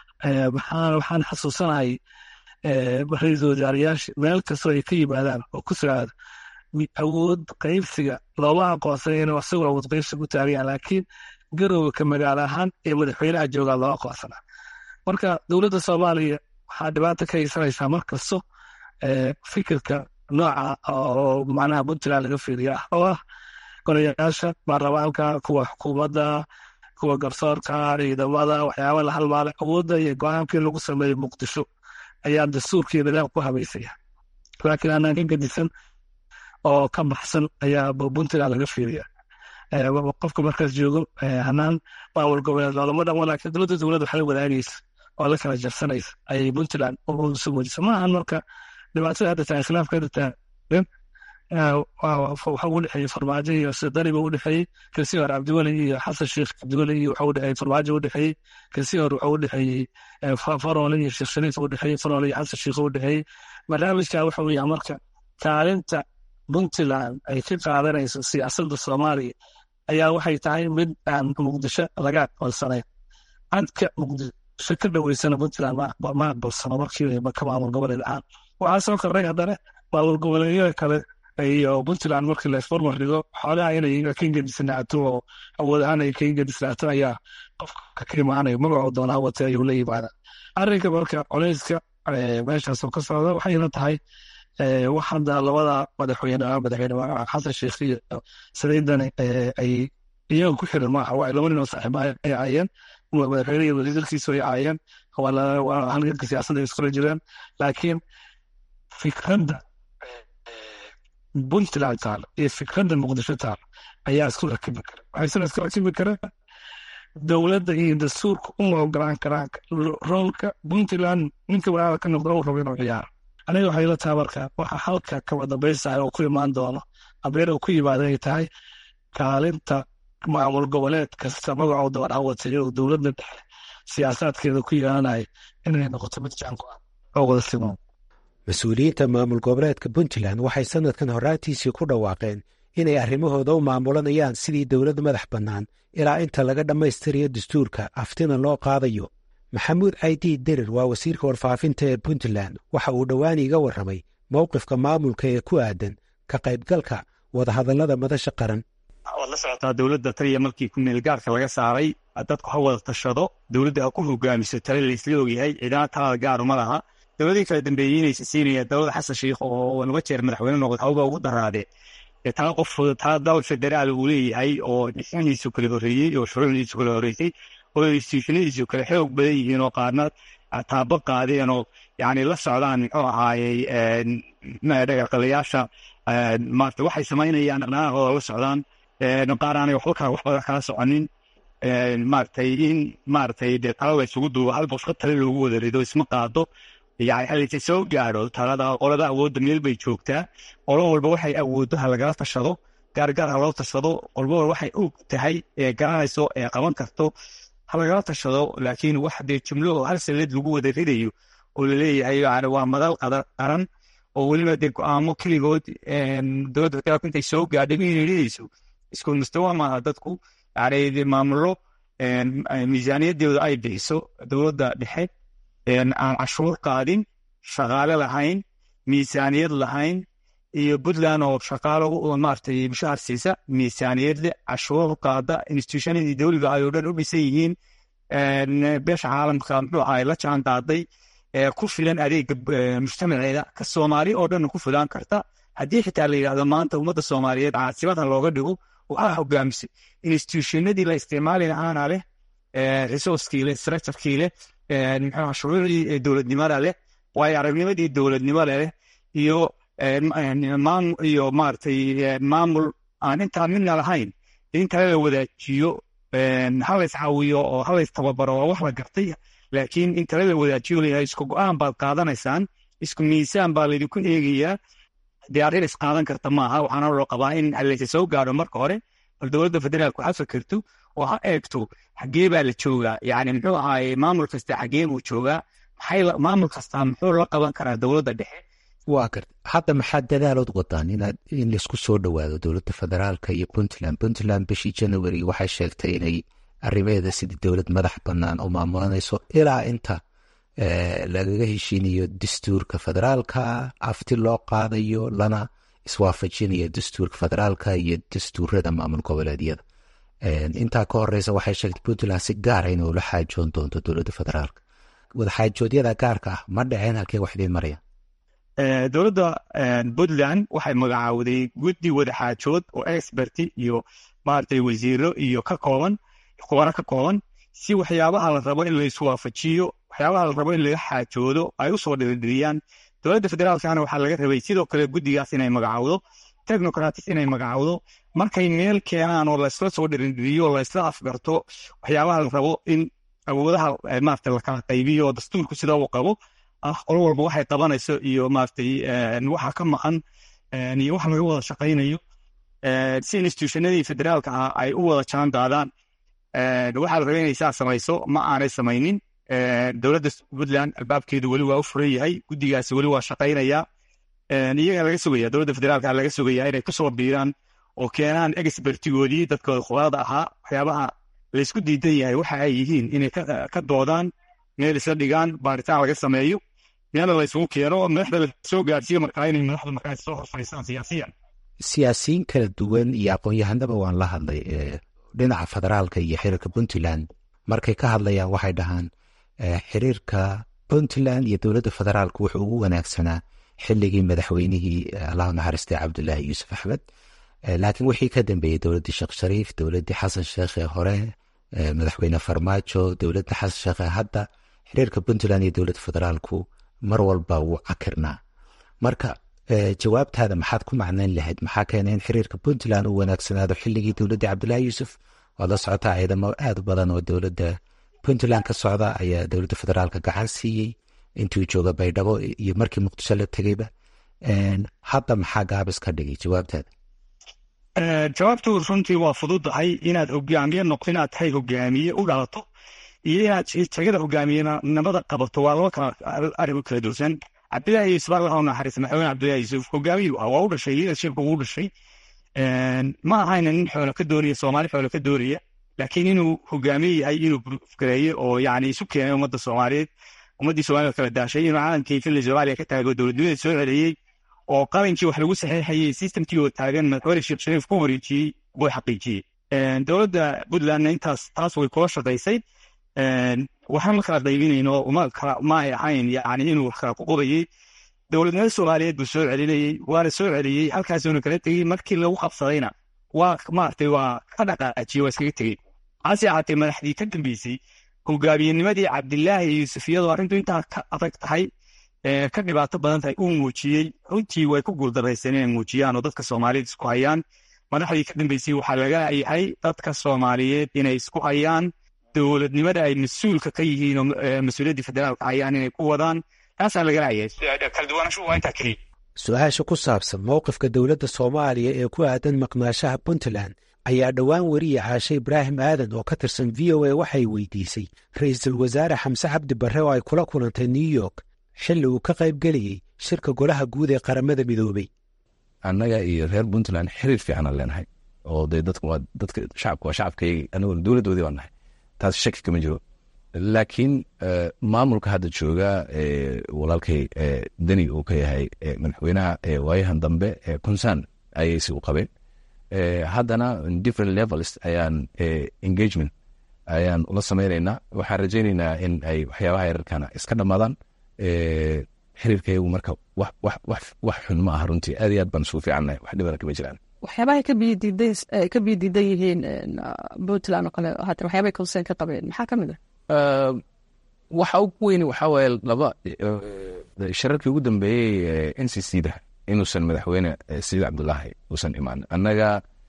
waxaan xasuusanahay ra-iisul wasaarayaasha meel kastoo ay ka yimaadaan oo ku socda awood qaybsiga looma aqoonsan inuu asagoo awood qaybsiga u taagayaan laakiin garowga ka magaalo ahaan ee madaxweynaha joogaa loo aqoonsanaa marka dowladda soomaaliya waxaa dhibaata ka haysanaysaa mar kasto fikirka nooca oo macnaha puntland laga fiiriya ah oo ah golayaasha baarlamaanka kuwa xukuumadda kuwa garsoorka ciidamada waxyaaba la halmaalay awoodda iyo go-aankii lagu sameeyey muqdisho ayaa dastuurkii nidaam ku habaysaya laakiin aanaan ka gedisan oo ka baxsan ayaa puntland laga fiiriya qofka markaas joogo hanaan maamul goboleed loolama dhan wanaagsan dowladda dowladda waxay wadaagaysa oo la kala jarsanaysa ayay puntland soo wejisa ma ahan marka dhibaatada hadda tahay khilaafka hadda taagan waxa u dhexeeyey farmaajo iyo sidariba u dhexeeyey kasi hore cabdiweli iyo xasan sheekh cabdiweli iyo waxa u dhexeeyey farmaajo u dhexeeyey kasi hore waxa u dhexeeyey faroole iyo sheekh shariif u dhexeeyey faroole iyo xasan sheekh u dhexeeyey barnaamijka waxa weeyaa marka kaalinta puntland ay ka qaadanayso siyaasadda soomaaliya ayaa waxay tahay mid aan muqdisho laga aqoonsanayn cadka muqdisho ka dhoweysana puntland ma aqbalsano markiiba ka maamul goboleed ahaan waxaa soo kordhay haddana maamul goboleedyada kale iyo puntland markii la isformar dhigo xoolaha inay ka ingedisnaato oo awood ahaan ay ka ingedisnaato ayaa qofka ka imaanaya magacoo doonaa wate ayuu la yimaada arrinka marka culeyska meeshaasoo ka socda waxayna tahay wax hadda labada madaxweyne madaxweyne xasan sheekh iyo saliidani ay iyaga ku xiran maaha waa laba nin oo saaxiiba ay caayeen madaxweyne iyo wasiirkiisu ay caayeen waa halganka siyaasadda ay iskula jireen laakiin fikradda puntland taal iyo fikradda muqdisho taal ayaa isku rakibi kara waxaysana isku rakibi kara dowladda iyo dastuurka uma ogolaan karaan roolka puntland ninka walaala ka noqda uu rabo inuu ciyaaro aniga waxay la tahay marka waxa halka kaba dambaysahay oo ku imaan doono abeer oo ku yimaada ay tahay kaalinta maamul goboleed kasta magacoo daban awatay oo dowladda dhexe siyaasaadkeeda ku yeelanaya inay noqoto mid jaanku ah oo wada siman mas-uuliyiinta maamul goboleedka puntland waxay sannadkan horaantiisii ku dhawaaqeen inay arrimahooda u maamulanayaan sidii dowlad madax bannaan ilaa inta laga dhammaystirayo dastuurka aftina loo qaadayo maxamuud caydi derir waa wasiirka warfaafinta ee puntland waxa uu dhowaan iiga warramay mowqifka maamulka ee ku aadan ka qaybgalka wadahadallada madasha qaran waad la socotaa dowladda taliya markii kumeelgaarka laga saaray dadku ha wada tashado dowladda ha ku hogaamiso tale laysla ogyahay ciidana talada gaaru ma laha dowladii kala dambeeyey inaysa siinaya dowladda xasan sheikh oo laba jeer madaxweyne noqday hawba ugu daraadee tala qof tala dowlad federaal uu leeyahay oo dhismihiisu kala horreeyey oo shuruucdiisu kala horreysay oo institutionadiisu kala xoog badan yihiin oo qaarna taabo qaadeen oo yani la socdaan muxuu ahaayey dhagaqalayaasha maarata waxay samaynayaan dhaqdhaqaaqooda la socdaan qaar aanay waxba kala waxba kala soconin maaragtay in maaragtay dee tala la isugu duubo hal bosqa tale loogu wada rido isma qaado yani halise soo gaadho talada qolada awoodda meel bay joogtaa qolo walba waxay awooddo ha lagala tashado gaargaar ha loo tashado qolba walba waxay og tahay ee garanayso ee qaban karto ha lagala tashado laakiin wax dee jumlo oo hal sanad lagu wada ridayo oo laleeyahay yani waa madal qaran oo weliba dee go-aamo keligood dowladda federaalku intay soo gaadhay inay ridayso isku mustawa maaha dadku yani maamulo miisaaniyadeedu ay bixiso dowladda dhexe aan cashuur qaadin shaqaale lahayn miisaaniyad lahayn iyo puntland oo shaqaalo maaragtay mushahar siisa miisaaniyad leh cashuur qaada institutionadii dowliga ay oo dhan u dhisan yihiin beesha caalamka muxuu ahay la jaan qaaday ku filan adeega mujtamaceeda ka soomaali oo dhan ku filaan karta haddii xitaa la yidhahdo maanta ummadda soomaaliyeed caasimadan looga dhigo waxaa hogaamisay institutionadii la isticmaali lahaana leh resourcekii leh structurekii leh muxuu shuruucdii dowladnimada leh waayo aragnimadii dowladnimada leh iyo iyo maaragtay maamul aan intaa midna lahayn in kale la wadaajiyo halays caawiyo oo halays tababaro waa wax la gartay laakiin in kale la wadaajiyo layahay isku go-aan baad qaadanaysaan isku miisaan baa laydinku eegayaa dee arrin is qaadan karta maaha waxaana loo qabaa in halayse soo gaadho marka hore bal dowladda federaalku ha fikirto oo ha eegto xaggee baa la joogaa yani muxuu ahaaye maamul kasta xaggee buu joogaa maxay maamul kastaa muxuu la qaban karaa dowladda dhexe waa garta hadda maxaad dadaalood wadaan inaad in laisku soo dhowaado dowladda federaalka iyo puntland puntland bishii january waxay sheegtay inay arrimeeda sidii dowlad madax bannaan u maamulanayso ilaa inta lagaga heshiinayo dastuurka federaalka afti loo qaadayo lana iswaafajinayo dastuurka federaalka iyo dastuurada maamul goboleedyada intaa ka horeysa waxay sheegtay puntland si gaara inay ula xaajoon doonto dowladda federaalka wadaxaajoodyada gaarka ah ma dhaceen halkee wax idiin maraya dowladda puntland waxay magacaawday guddi wadaxaajood oo experti iyo maaragtay wasiiro iyo ka kooban khubaro ka kooban si waxyaabaha la rabo in la iswaafajiyo waxyaabaha la rabo in laga xaajoodo ay usoo dhiridiriyaan dowladda federaalkana waxaa laga rabay sidoo kale guddigaas inay magacowdo technocratis inay magacowdo markay meel keenaan oo laysla soo dhirindhiriyo laysla afgarto waxyaabaha la rabo in awoodaha maarata lakala qaybiyo oo dastuurku sida uu qabo ah qolo walba waxay qabanayso iyo maaragtay waxa ka maqan iyo wax laga wada shaqaynayo si institutionadii federaalka ah ay u wada jaan qaadaan waxaa la rabay inay saa samayso ma aanay samaynin dowladda puntland albaabkeedu weli waa u furan yahay guddigaasi weli waa shaqaynaya iyaga laga sugaya dowladda federaalka laga sugaya inay kusoo biiraan oo keenaan expertigoodii dadkooda khubarada ahaa waxyaabaha laysku diidan yahay waxa ay yihiin inay ka doodaan meel isla dhigaan baaritaan laga sameeyo meelna laysugu keeno madaxda lasoo gaarsiiyo markaa inay madaxda markaa soo horfariistaan siyaasiyan siyaasiyiin kala duwan iyo aqoon-yahanaba waan la hadlay dhinaca federaalka iyo xiriirka puntland markay ka hadlayaan waxay dhahaan xiriirka puntland iyo dowladda federaalka wuxuu ugu wanaagsanaa xilligii madaxweynihii allahu naxariistay cabdulaahi yuusuf axmed laakiin wixii ka dambeeyey dowladdii sheekh shariif dowladdii xasan sheekh ee hore madaxweyne farmaajo dowladda xasan sheekh ee hadda xiriirka puntland iyo dowladda federaalku mar walba wuu cakirnaa marka jawaabtaada maxaad ku macnayn lahayd maxaa keenay in xiriirka puntland uu wanaagsanaado xilligii dowladdii cabdulaahi yuusuf waad la socotaa ciidamo aad u badan oo dowladda puntland ka socda ayaa dowladda federaalka gacan siiyey intuu jooga baydhabo iyo markii muqdisho la tegeyba hadda maxaa gaabis ka dhigay jawaabtaada jawaabtu runtii waa fududahay inaad hogaamiye noqdo inaad tahay hogaamiye u dhalato iyo inaad tagada hogaamiyenimada qabato waa laba kala arrimo kala dursan cabdilaahi yuusuf allah u naxariista madaxweyne cabdilaahi yuusuf hogaamiyu ah waa u dhashay leadershipka wuu dhashay ma ahayna nin xoolo ka doonaya soomaali xoolo ka doonaya laakiin inuu hogaamiye yahay inuu gareeye oo yani isu keenay ummadda soomaaliyeed ummaddii soomaalida kala daashay inuu caalamkii fili soomaaliya ka taago dowladnimada soo celiyey oo qalinkii wax lagu saxeexayey systemkii oo taagan madaxweyne sheekh shariif ku wareejiyey buu xaqiijiyey dowladda puntlandna intaas taas way kula shaqaysay waxaan la kala qaybinayno ma kala ma ay ahayn yani inuu wax kala kuqubayey dowladnimada soomaaliyeed buu soo celinayey waana soo celiyey halkaasuuna kala tegey markii lagu qabsadayna waa maaragtay waa ka dhaqaajiyey waa iskaga tegey hase ahaatee madaxdii ka dambeysay hogaamiyenimadii cabdilaahi yuusuf iyadoo arrintu intaa ka adag tahay ka dhibaato badan tahay uu muujiyey runtii way ku guuldaraysan inay muujiyaan oo dadka soomaaliyeed isku hayaan madaxdii ka dambeysay waxaa laga yahay dadka soomaaliyeed inay isku hayaan dowladnimada ay mas-uulka ka yihiin oo mas-uuliyaddii federaalka hayaan inay ku wadaan taasaa laga laayay kala duwanaanshuhu waa intaa keliya su-aasha ku saabsan mowqifka dowladda soomaaliya ee ku aadan maqnaashaha puntland ayaa dhowaan weriye caashe ibraahim aadan oo ka tirsan v o a waxay weydiisay ra-iisul wasaare xamse cabdi barre oo ay kula kulantay new york xilli uu ka qayb gelayey shirka golaha guud ee qaramada midoobey annaga iyo reer puntland xiriir fiicanaan leenahay oo dee dadku waa dadka shacabka waa shacabkayga anaguna dowladdoodii baan nahay taas shaki kama jiro laakiin maamulka hadda jooga walaalkay deni uu ka yahay madaxweynaha waayahan dambe concern ayay si u qabeen haddana different levels ayaan engagement ayaan ula sameynaynaa waxaan rajaynaynaa in ay waxyaabaha yararkana iska dhammaadaan xiriirkayagu marka wax xun ma aha runtii aad iyo aad baan isugu fiicannahay wax dhibana kama jiraan waxyaabaha ka biyo diidan yihiin puntland oo kale haatan waxyaabay concern ka qabeen maxaa ka mid ah waxa ugu weyni waxaa waaye laba shirarkii ugu dambeeyey n c c da inuusan madaxweyne sayid cabdulaahi uusan imaan annaga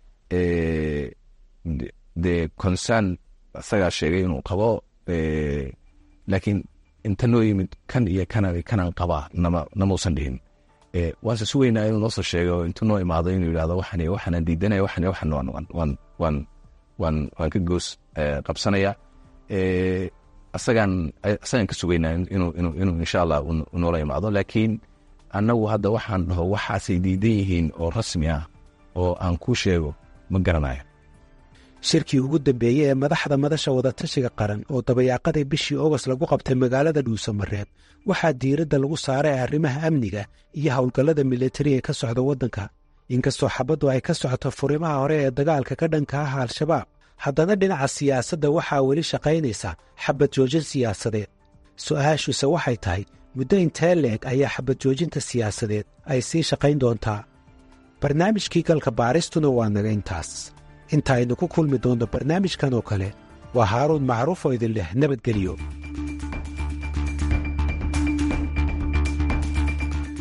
dee concern isagaa sheegay inuu qabo laakiin inta noo yimid kan iyo kana kanaan qabaa nama namausan dhihin waanse sugeynaa inuu noosoo sheego intuu noo imaado inuu yidhahdo waxan waxaanaan diidanaya waxan waxan waan waan waan waan waan ka goos qabsanaya asagaan asagaan ka sugeynaa inuu inuu inuu insha allah noola imaado laakiin annagu hadda waxaan dhaho waxaasay diidan yihiin oo rasmi ah oo aan ku sheego ma garanayo shirkii ugu dambeeyey ee madaxda madasha wadatashiga qaran oo dabayaaqadii bishii ogost lagu qabtay magaalada dhuusamareeb waxaa diiradda lagu saaray arrimaha amniga iyo howlgallada militariga ka socda waddanka inkastoo xabaddu ay ka socoto furimaha hore ee dagaalka ka dhanka ah al-shabaab haddana dhinaca siyaasadda waxaa weli shaqaynaysa xabad joojin siyaasadeed su'aashuise waxay tahay muddo intee leeg ayaa xabad joojinta siyaasadeed ay sii shaqayn doontaa barnaamijkii galka baaristuna waa naga intaas inta aynu ku kulmi doonno barnaamijkan oo kale waa haaruun macruuf oo idin leh nabadgelyo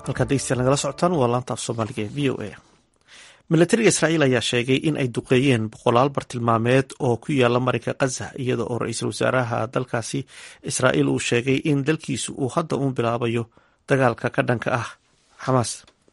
halkaad degeystayaal nagala socotaan waa laanta af soomaaliga ee v o a milatariga israa'iil ayaa sheegay in ay duqeeyeen boqolaal bartilmaameed oo ku yaala marinka khaza iyada oo ra-iisul wasaaraha dalkaasi israa'iil uu sheegay in dalkiisu uu hadda uun bilaabayo dagaalka ka dhanka ah xamaas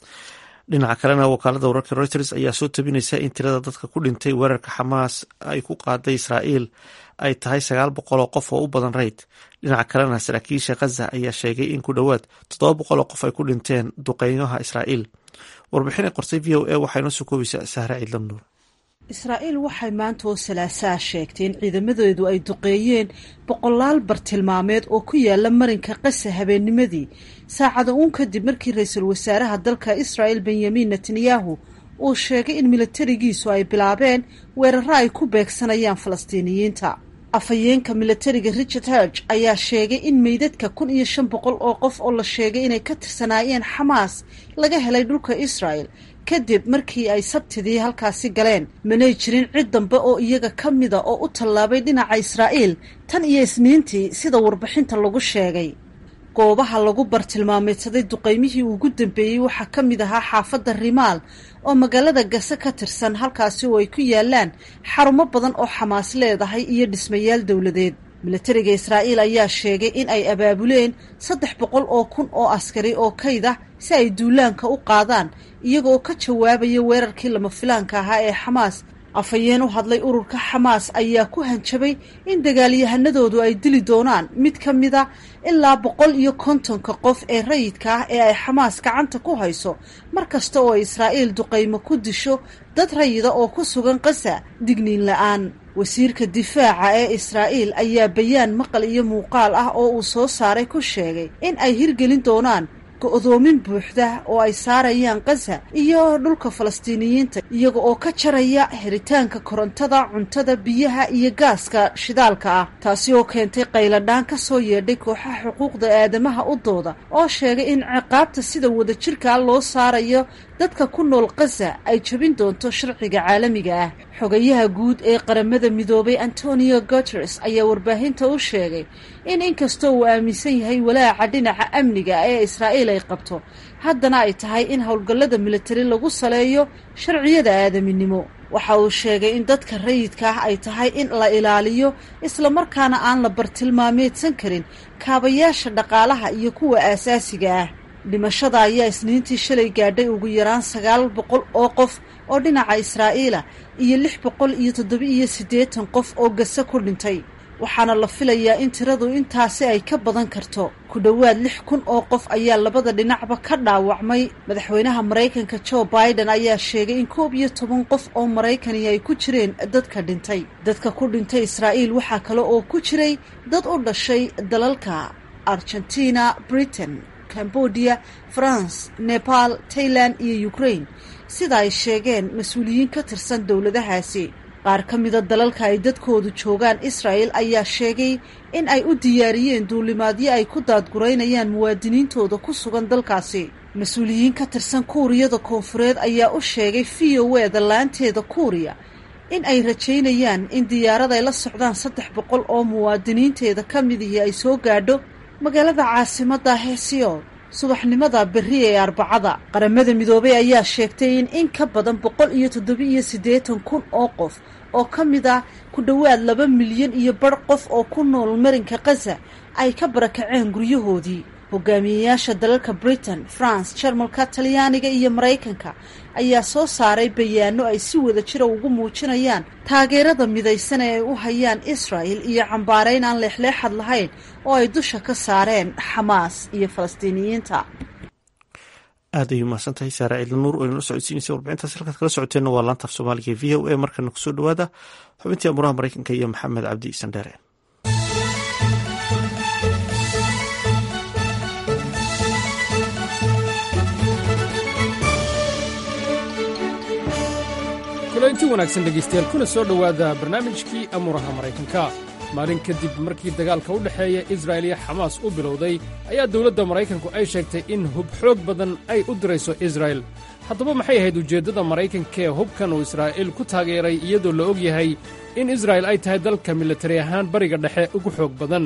dhinaca kalena wakaalada wararka reuters ayaa soo tabinaysa in tirada dadka ku dhintay weerarka xamaas ay ku qaaday israa'iil ay tahay sagaal boqol oo qof oo u badan rayd dhinaca kalena saraakiisha khaza ayaa sheegay in ku dhowaad toddoba boqol oo qof ay ku dhinteen duqeynaha israa'iil warbixin ay qortay v o a waxaa inoo soo koobaysaa sahre ciidlan nuur israa'iil waxay maanta oo salaasaa sheegtay in ciidamadeedu ay duqeeyeen boqolaal bartilmaameed oo ku yaala marinka qasa habeennimadii saacada uun kadib markii ra-iisul wasaaraha dalka israa'il benyamin netanyahu uu sheegay in milatarigiisu ay bilaabeen weeraro ay ku beegsanayaan falastiiniyiinta afhayeenka milatariga richard herg ayaa sheegay in meydadka kun iyo shan boqol oo qof oo la sheegay inay ka tirsanaayeen xamaas laga helay dhulka israel kadib markii ay sabtidii halkaasi galeen manay jirin cid dambe oo iyaga ka mida oo u tallaabay dhinaca israa'iil tan iyo isniintii sida warbixinta lagu sheegay goobaha lagu bartilmaameedsaday duqaymihii ugu dambeeyey waxaa ka mid ahaa xaafadda rimaal oo magaalada gase ka tirsan halkaasi oo ay ku yaalaan xarumo badan oo xamaas leedahay iyo dhismayaal dowladeed milatariga israa'iil ayaa sheegay in ay abaabuleen saddex boqol oo kun oo askari oo kayd ah si ay duulaanka u qaadaan iyagooo ka jawaabaya weerarkii lama filaanka ahaa ee xamaas afhayeen u hadlay ururka xamaas ayaa ku hanjabay in dagaalyahanadoodu ay dili doonaan mid ka mida ilaa boqol iyo kontonka qof ee rayidka ah ee ay xamaas gacanta ku hayso mar kasta oo israa'iil duqaymo ku disho dad rayida oo ku sugan qasa digniin la-aan wasiirka difaaca ee israa'iil ayaa bayaan maqal iyo muuqaal ah oo uu soo saaray ku sheegay in ay hirgelin doonaan go-doomin buuxda oo ay saarayaan qasa iyo dhulka falastiiniyiinta iyaga oo ka jaraya xiritaanka korontada cuntada biyaha iyo gaaska shidaalka ah taasi oo keentay qayladhaan ka soo yeedhay kooxaha xuquuqda aadamaha u dooda oo sheegay in ciqaabta sida wadajirkaa loo saarayo dadka ku nool qasa ay jebin doonto sharciga caalamiga ah xogayaha guud ee qaramada midoobay antonio guteres ayaa warbaahinta u sheegay in inkastoo uu aaminsan yahay walaaca dhinaca amniga ee israa'iil ay qabto haddana ay tahay in howlgallada militari lagu saleeyo sharciyada aadaminimo waxa uu sheegay in dadka rayidka ah ay tahay in la ilaaliyo islamarkaana aan la bartilmaameedsan karin kaabayaasha dhaqaalaha iyo kuwa aasaasiga ah dhimashada ayaa isniintii shalay gaadhay ugu yaraan sagaal boqol oo qof oo dhinaca israa'iila iyo lix boqol iyo toddoba-iyo siddeetan qof oo gase ku dhintay waxaana la filayaa in tiradu intaasi ay ka badan karto ku dhowaad lix kun oo qof ayaa labada dhinacba ka dhaawacmay madaxweynaha maraykanka joe biden ayaa sheegay in koob iyo toban qof oo maraykani ay ku jireen dadka dhintay dadka ku dhintay israa'iil waxaa kale oo ku jiray dad u dhashay dalalka argentina britain cambodia france nepal tailand iyo ukraine sida ay sheegeen mas-uuliyiin ka tirsan dowladahaasi qaar ka mida dalalka ay dadkoodu joogaan israel ayaa sheegay in ay u diyaariyeen duulimaadyo ay ku daadguraynayaan muwaadiniintooda ku sugan dalkaasi mas-uuliyiin ka tirsan kuuriyada koonfureed ayaa u sheegay v o eda laanteeda kuuriya in ay rajaynayaan in diyaarad ay la socdaan saddex boqol oo muwaadiniinteeda ka midihii ay soo gaadho magaalada caasimadda heesiyool subaxnimada berri ee arbacada qaramada midoobey ayaa sheegtay in in ka badan boqol iyo toddoba-iyo siddeetan kun oo qof oo ka mid ah ku dhowaad laba milyan iyo bar qof oo ku nool marinka khaza ay ka barakaceen guryahoodii hogaamiyeyaasha dalalka britain france jarmalka talyaaniga iyo maraykanka ayaa soo saaray bayaano ay si wada jira ugu muujinayaan taageerada midaysan ee ay u hayaan israel iyo cambaarayn aan leexleexad lahayn oo ay dusha ka saareen xamaas iyo falastiiniyiinta aad ay umahadsan tahay saare ciidla nuur oo inala socodsiinaysa warbixintaas halkaad kala socoteenna waa laanta af soomaaliga e v o a markana kusoo dhawaada xubintii amuraha maraykanka iyo maxamed cabdi sandheere kulanti wanaagsan dhegaystayaal kuna soo dhowaada barnaamijkii amuuraha maraykanka maalin kadib markii dagaalka u dhexeeya israa'il iyo xamaas u bilowday ayaa dowladda maraykanku ay sheegtay in hub xoog badan ay u dirayso israa'il haddaba maxay ahayd ujeeddada maraykankaee hubkan uu israa'iil ku taageeray iyadoo la og yahay in israa'il ay tahay dalka militari ahaan bariga dhexe ugu xoog badan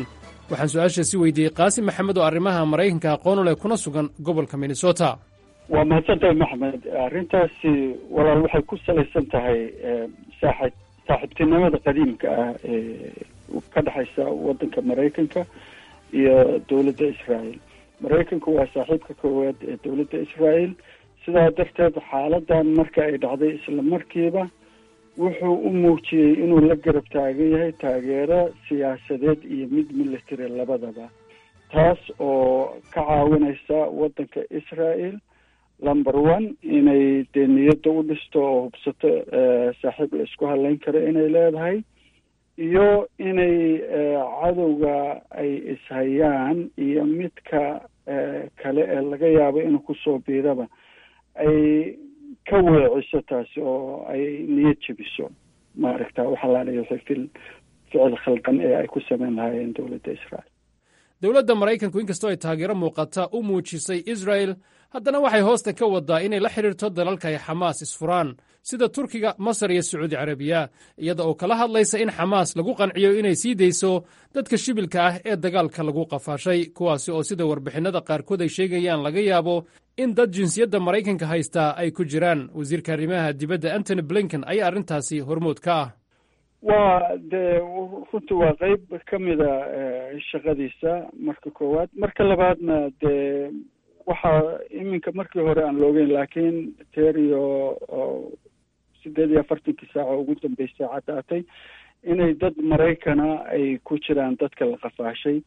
waxaan su-aashaasi weydiiyey qaasim maxamed oo arrimaha maraykanka aqoon u leh kuna sugan gobolka minnesota waa mahadsantahay maxmed arrintaasi walaal waxay ku salaysan tahay saaxib saaxiibtinimada qadiimka ah ee ka dhexaysa waddanka maraykanka iyo dowladda israel maraykanku waa saaxiibka koowaad ee dowladda israel sidaa darteed xaaladan marka ay dhacday isla markiiba wuxuu u muujiyey inuu la garab taagan yahay taageero siyaasadeed iyo mid military labadaba taas oo ka caawinaysa waddanka israel number one inay dee niyadda u dhisto oo hubsato saaxiib la isku hadlayn karo inay leedahay iyo inay cadowga ay ishayaan iyo midka kale ee laga yaabo inuu kusoo biiraba ay ka weeciso taasi oo ay niyad jebiso maaragta waxaa la dhihi ficil ficil khaldan ee ay ku sameyn lahaayeen dowladda israel dowladda maraykanku inkastoo ay taageero muuqata u muujisay israel haddana waxay hoosta ka wadaa inay la xidhiirto dalalka ay xamaas isfuraan sida turkiga masar iyo sacuudi carabiya iyada oo kala hadlaysa in xamaas lagu qanciyo inay sii dayso dadka shibilka ah ee dagaalka lagu qafaashay kuwaasi oo sida warbixinnada qaarkood ay sheegayaan laga yaabo in dad jinsiyadda maraykanka haystaa ay ku jiraan wasiirka arrimaha dibadda antony blinken ayaa arrintaasi hormood ka ah waa dee runtii waa qeyb ka mida shaqadiisa marka koowaad marka labaadna dee waxaa iminka markii hore aan loogeyn laakiin terio oo sideed iyo afartankii saaco ugu dambeysay caddaatay inay dad maraykana ay ku jiraan dadka la qafaashay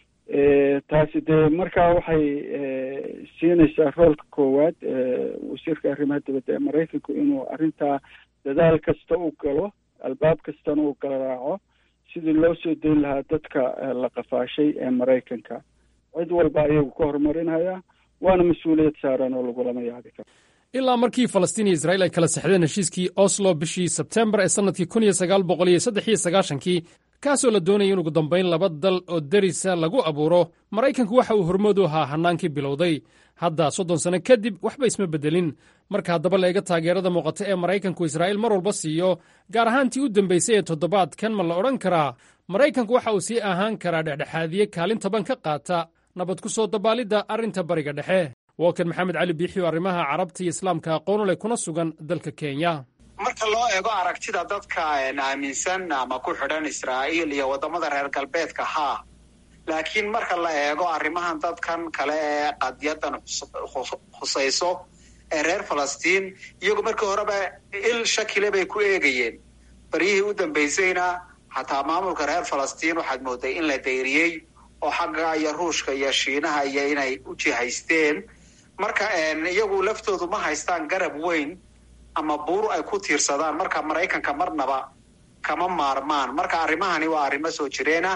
taasi dee markaa waxay siinaysaa roolka koowaad wasiirka arrimaha dibadda ee maraykanku inuu arrintaa dadaal kasta u galo albaab kastana uu garaaco sidii loo soo dayn lahaa dadka la qafaashay ee maraykanka cid walba ayagu ka horumarinaya waana mas-uuliyad saaran oo lagulama yaabi karo ilaa markii falastiin iyo israa'iil ay kala sexdeen heshiiskii oslo bishii sebtembar ee sannadkii kun iyo sagaal boqol iyo saddex iyo sagaashankii kaasoo la doonaya in ugu dambayn laba dal oo derisa lagu abuuro maraykanku waxa uu hormood u ahaa hannaankii bilowday hadda soddon sanno kadib waxba isma beddelin marka haddaba la eega taageerada muuqata ee maraykanku israa'iil mar walba siiyo gaar ahaantii u dambaysay ee toddobaadkan ma la odhan karaa maraykanku waxa uu sii ahaan karaa dhexdhexaadiye kaalin taban ka qaata nabad ku soo dabaalidda arrinta bariga dhexe wokan maxamed cali biixi oo arrimaha carabta iyo islaamka aqoon u leh kuna sugan dalka kenya marka loo eego aragtida dadka aaminsan ama ku xidhan israa'iil iyo waddamada reer galbeedka haa laakiin marka la eego arrimahan dadkan kale ee qadyadan khusayso ee reer falastiin iyagu markii horeba il shakile bay ku eegayeen baryihii u dambaysayna xataa maamulka reer falastiin waxaad mooday in la dayriyey oo xagga iyo ruushka iyo shiinaha iyo inay u jihaysteen marka iyagu laftoodu ma haystaan garab weyn ama buur ay ku tiirsadaan marka maraykanka marnaba kama maarmaan marka arrimahani waa arrimo soo jireena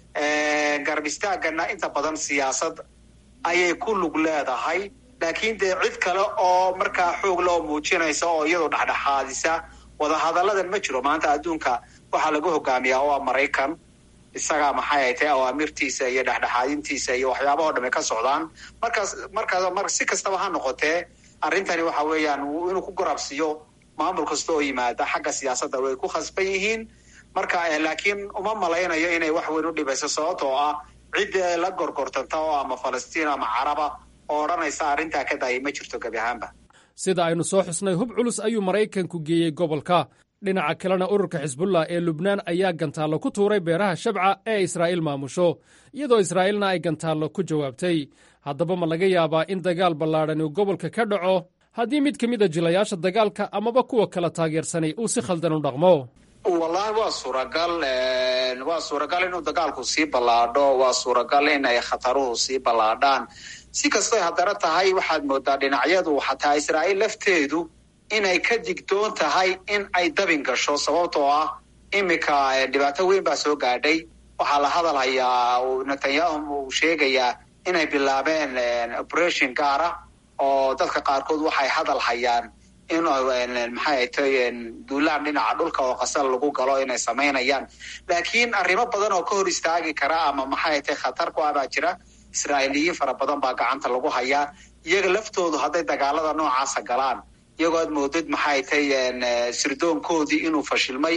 garab istaagana inta badan siyaasad ayay ku lug leedahay laakiin dee cid kale oo markaa xoog loo muujinaysa oo iyadu dhexdhexaadisa wadahadalladan ma jiro maanta adduunka waxaa lagu hogaamiyaa oo a maraykan isagaa maxay ay tahay awaamirtiisa iyo dhexdhexaadintiisa iyo waxyaabahoo dhame ka socdaan markaas markaas mar si kastaba ha noqotee arrintani waxa weeyaan inuu ku garabsiiyo maamul kasta oo yimaada xagga siyaasadda way ku khasban yihiin marka laakiin uma malaynayo inay wax weyn u dhibayso sababtoo ah cidda la gorgortanta oo ama falastiin ama caraba oo odhanaysa arrintaa ka daayay ma jirto gebi ahaanba sida aynu soo xusnay hub culus ayuu maraykanku geeyey gobolka dhinaca kalena ururka xisbullah ee lubnaan ayaa gantaallo ku tuuray beeraha shabca ee israa'iil maamusho iyadoo israa'iilna ay gantaallo ku jawaabtay haddaba ma laga yaabaa in dagaal ballaadhan uu gobolka ka dhaco haddii mid ka mid a jilayaasha dagaalka amaba kuwa kala taageersanay uu si khaldan u dhaqmo wallahi waa suuragal waa suuragal inuu dagaalku sii ballaadho waa suuragal inay khataruhu sii ballaadhaan si kastoy haddana tahay waxaad moodaa dhinacyadu xataa israa'iil lafteedu inay ka digdoon tahay in ay dabin gasho sababtoo ah iminka dhibaato weyn baa soo gaadhay waxaa la hadal hayaa netanyahu uu sheegayaa inay bilaabeen operation gaara oo dadka qaarkood waxay hadal hayaan in maxay tay duulaan dhinaca dhulka oo qasal lagu galo inay samaynayaan laakiin arrimo badan oo ka hor istaagi kara ama maxay tay khatar ku ah baa jira israa'iiliyiin fara badan baa gacanta lagu hayaa iyaga laftoodu hadday dagaalada noocaasa galaan iyagoo aad moodid maxay tay sirdoonkoodii inuu fashilmay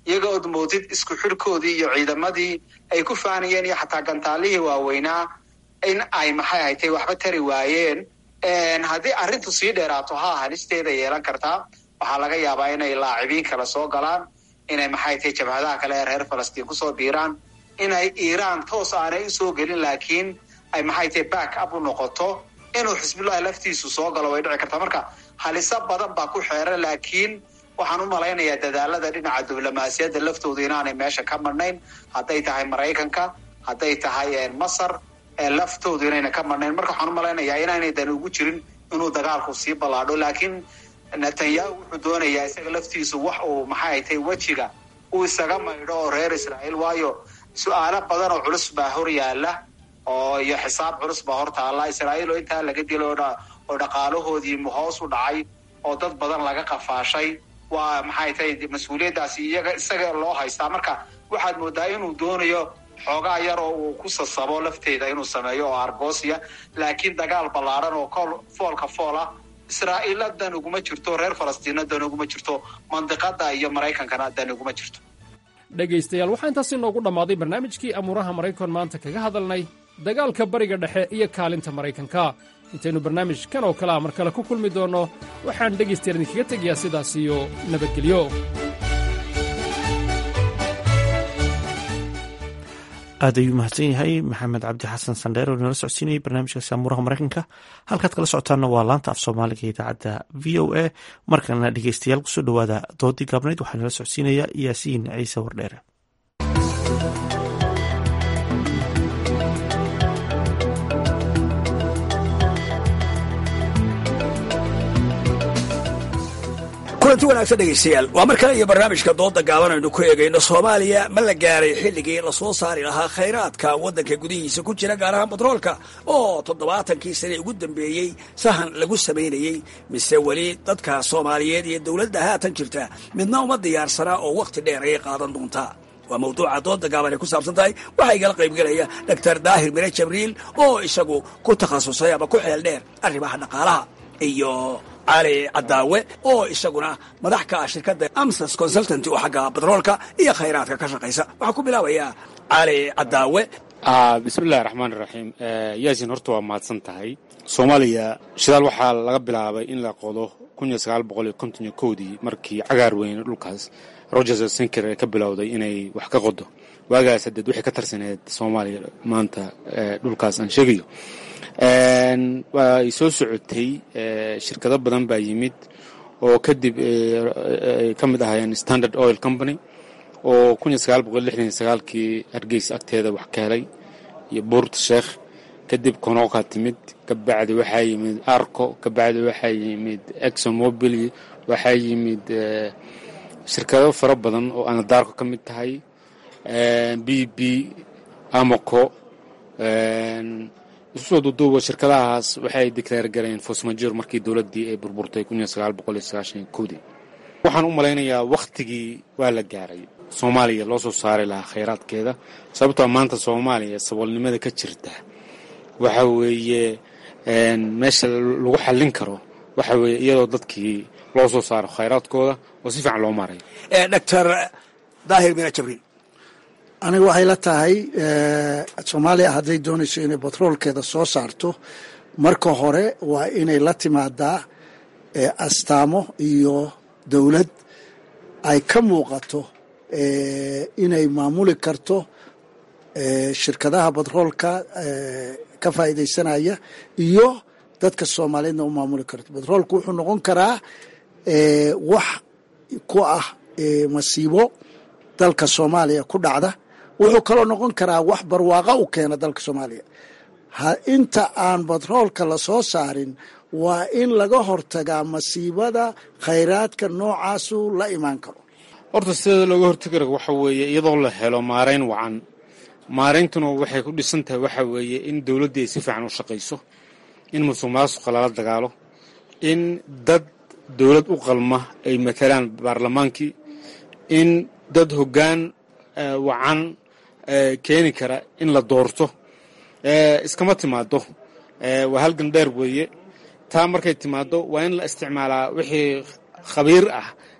iyaga ood moodid isku xidhkoodii iyo ciidamadii ay ku faanayeen iyo xataa gantaalihii waaweynaa in ay maxay haytay waxba tari waayeen haddii arrintu sii dheeraato haa halisteeda yeelan kartaa waxaa laga yaabaa inay laacibiin kale soo galaan inay maxay tahay jabhadaha kale ee reer falastiin kusoo biiraan inay iiraan toos aanay usoo gelin laakiin ay maxay tahay back up u noqoto inuu xisbullahi laftiisu soo galo way dhici kartaa marka haliso badan baa ku xeeran laakiin waxaan u malaynayaa dadaalada dhinaca diblomaasiyadda laftooda inaanay meesha ka madhnayn hadday tahay maraykanka hadday tahay masar laftoodu inayna ka madhnayn marka waxaan u malaynayaa inaanay dan ugu jirin inuu dagaalku sii ballaadho laakiin netanyahu wuxuu doonayaa isaga laftiisu wax uu maxay tahay wejiga uu isaga maydho oo reer israa'iil waayo su-aalo badan oo culus baa hor yaala oo iyo xisaab culus baa hor taalla israa'iil oo intaa laga dilo oo dhaqaalahoodii hoos u dhacay oo dad badan laga qafaashay waa maxay tahay mas-uuliyaddaasi iyaga isaga loo haystaa marka waxaad moodaa inuu doonayo xoogaa yar oo uu ku sasabo lafteeda inuu sameeyo oo argoosia laakiin dagaal ballaaran oo kool foolka fool ah israa'iila dan uguma jirto reer falastiina dan uguma jirto mandiqada iyo maraykankana dan uguma jirto dhegaystayaal waxaa intaas inoogu dhammaaday barnaamijkii amuuraha maraykan maanta kaga hadalnay dagaalka bariga dhexe iyo kaalinta maraykanka intaynu barnaamijkan oo kale a mar kale ku kulmi doonno waxaan dhegaystayaal idinkaga tegayaa sidaas iyo nabadgelyo aad ayuu mahadsan yahay maxamed cabdi xasan sandheer oo inala socodsiinayay barnaamijkaasi amuuraha maraykanka halkaad kala socotaanna waa laanta af soomaaliga ee idaacadda v o a markana dhegeystayaal kusoo dhowaada doodii gaabnayd waxaa inala socodsiinaya yaasiin ciise wardheere kulanti wanaagsan dhegaystayaal waa mar kale iyo barnaamijka dooda gaaban aynu ku eegayno soomaaliya ma la gaaray xilligii lasoo saari lahaa khayraadka waddanka gudihiisa ku jira gaar ahaan batroolka oo toddobaatankii sane ugu dambeeyey sahan lagu samaynayey mise weli dadka soomaaliyeed iyo dowladda haatan jirta midna uma diyaarsanaa oo wakhti dheer ayay qaadan doontaa waa mawduuca dooda gaaban ay ku saabsan tahay waxaa igala qaybgelaya doctor daahir mire jabriil oo isagu ku takhasusay ama ku xeel dheer arrimaha dhaqaalaha iyo cali cadaawe oo isaguna madax ka ah shirkadda amsas consultanty oo xagga batroolka iyo khayraadka ka shaqaysa waxaan ku bilaabayaa cali cadaawe bismillahi raxmaan iraxiim yaasin horta waa mahadsan tahay soomaaliya shidaal waxaa laga bilaabay in la qodo dii markii cagaar weyne dhulkaas rogers sinker ee ka bilowday inay wax ka qodo waagaas hadeed waxay ka tarsaneed soomaaliya maanta dhulkaas aan sheegayo way soo socotay shirkado badan baa yimid oo kadib ay ka mid ahaayeen standard oil company oo kii hargeysa agteeda wax ka helay iyo buurt sheekh kadib konoqa timid kabacdi waxaa yimid arco kabacdi waxaa yimid exomobil waxaa yimid shirkado fara badan oo anadaarko ka mid tahay b b amoco isu soo duuduuba shirkadahaas waxay declaar gareen fosmajor markii dowladdii ay burburtay dii waxaan u malaynayaa wakhtigii waa la gaaray soomaaliya loo soo saari lahaa khayraadkeeda sababtoo maanta soomaaliya saboolnimada ka jirta waxa weeye meesha lagu xallin karo waxa weeye iyadoo dadkii loo soo saaro khayraadkooda oo si fiican loo maarayo doctor daahir mira jabriil aniga waxay la tahay soomaaliya hadday doonayso inay batroolkeeda soo saarto marka hore waa inay la timaadaa astaamo iyo dowlad ay ka muuqato inay maamuli karto shirkadaha batroolka ka faa'iidaysanaya iyo dadka soomaaliyeedna u maamuli karto batroolku wuxuu noqon karaa wax ku ah masiibo dalka soomaaliya ku dhacda wuxuu kaloo noqon karaa wax barwaaqa u keena dalka soomaaliya inta aan batroolka la soo saarin waa in laga hortagaa masiibada khayraadka noocaasu la imaan karo horta sideeda looga hortagi karo waxa weeye iyadoo la helo maarayn wacan maarayntuna waxay ku dhisan tahay waxa weeye in dowladdii ay si fiican u shaqayso in musuq maasuqa lala dagaalo in dad dowlad u qalma ay matalaan baarlamaankii in dad hoggaan wacan keeni kara in la doorto iskama timaado waa halgan dheer weeye taa markay timaado waa in la isticmaalaa wixii khabiir ah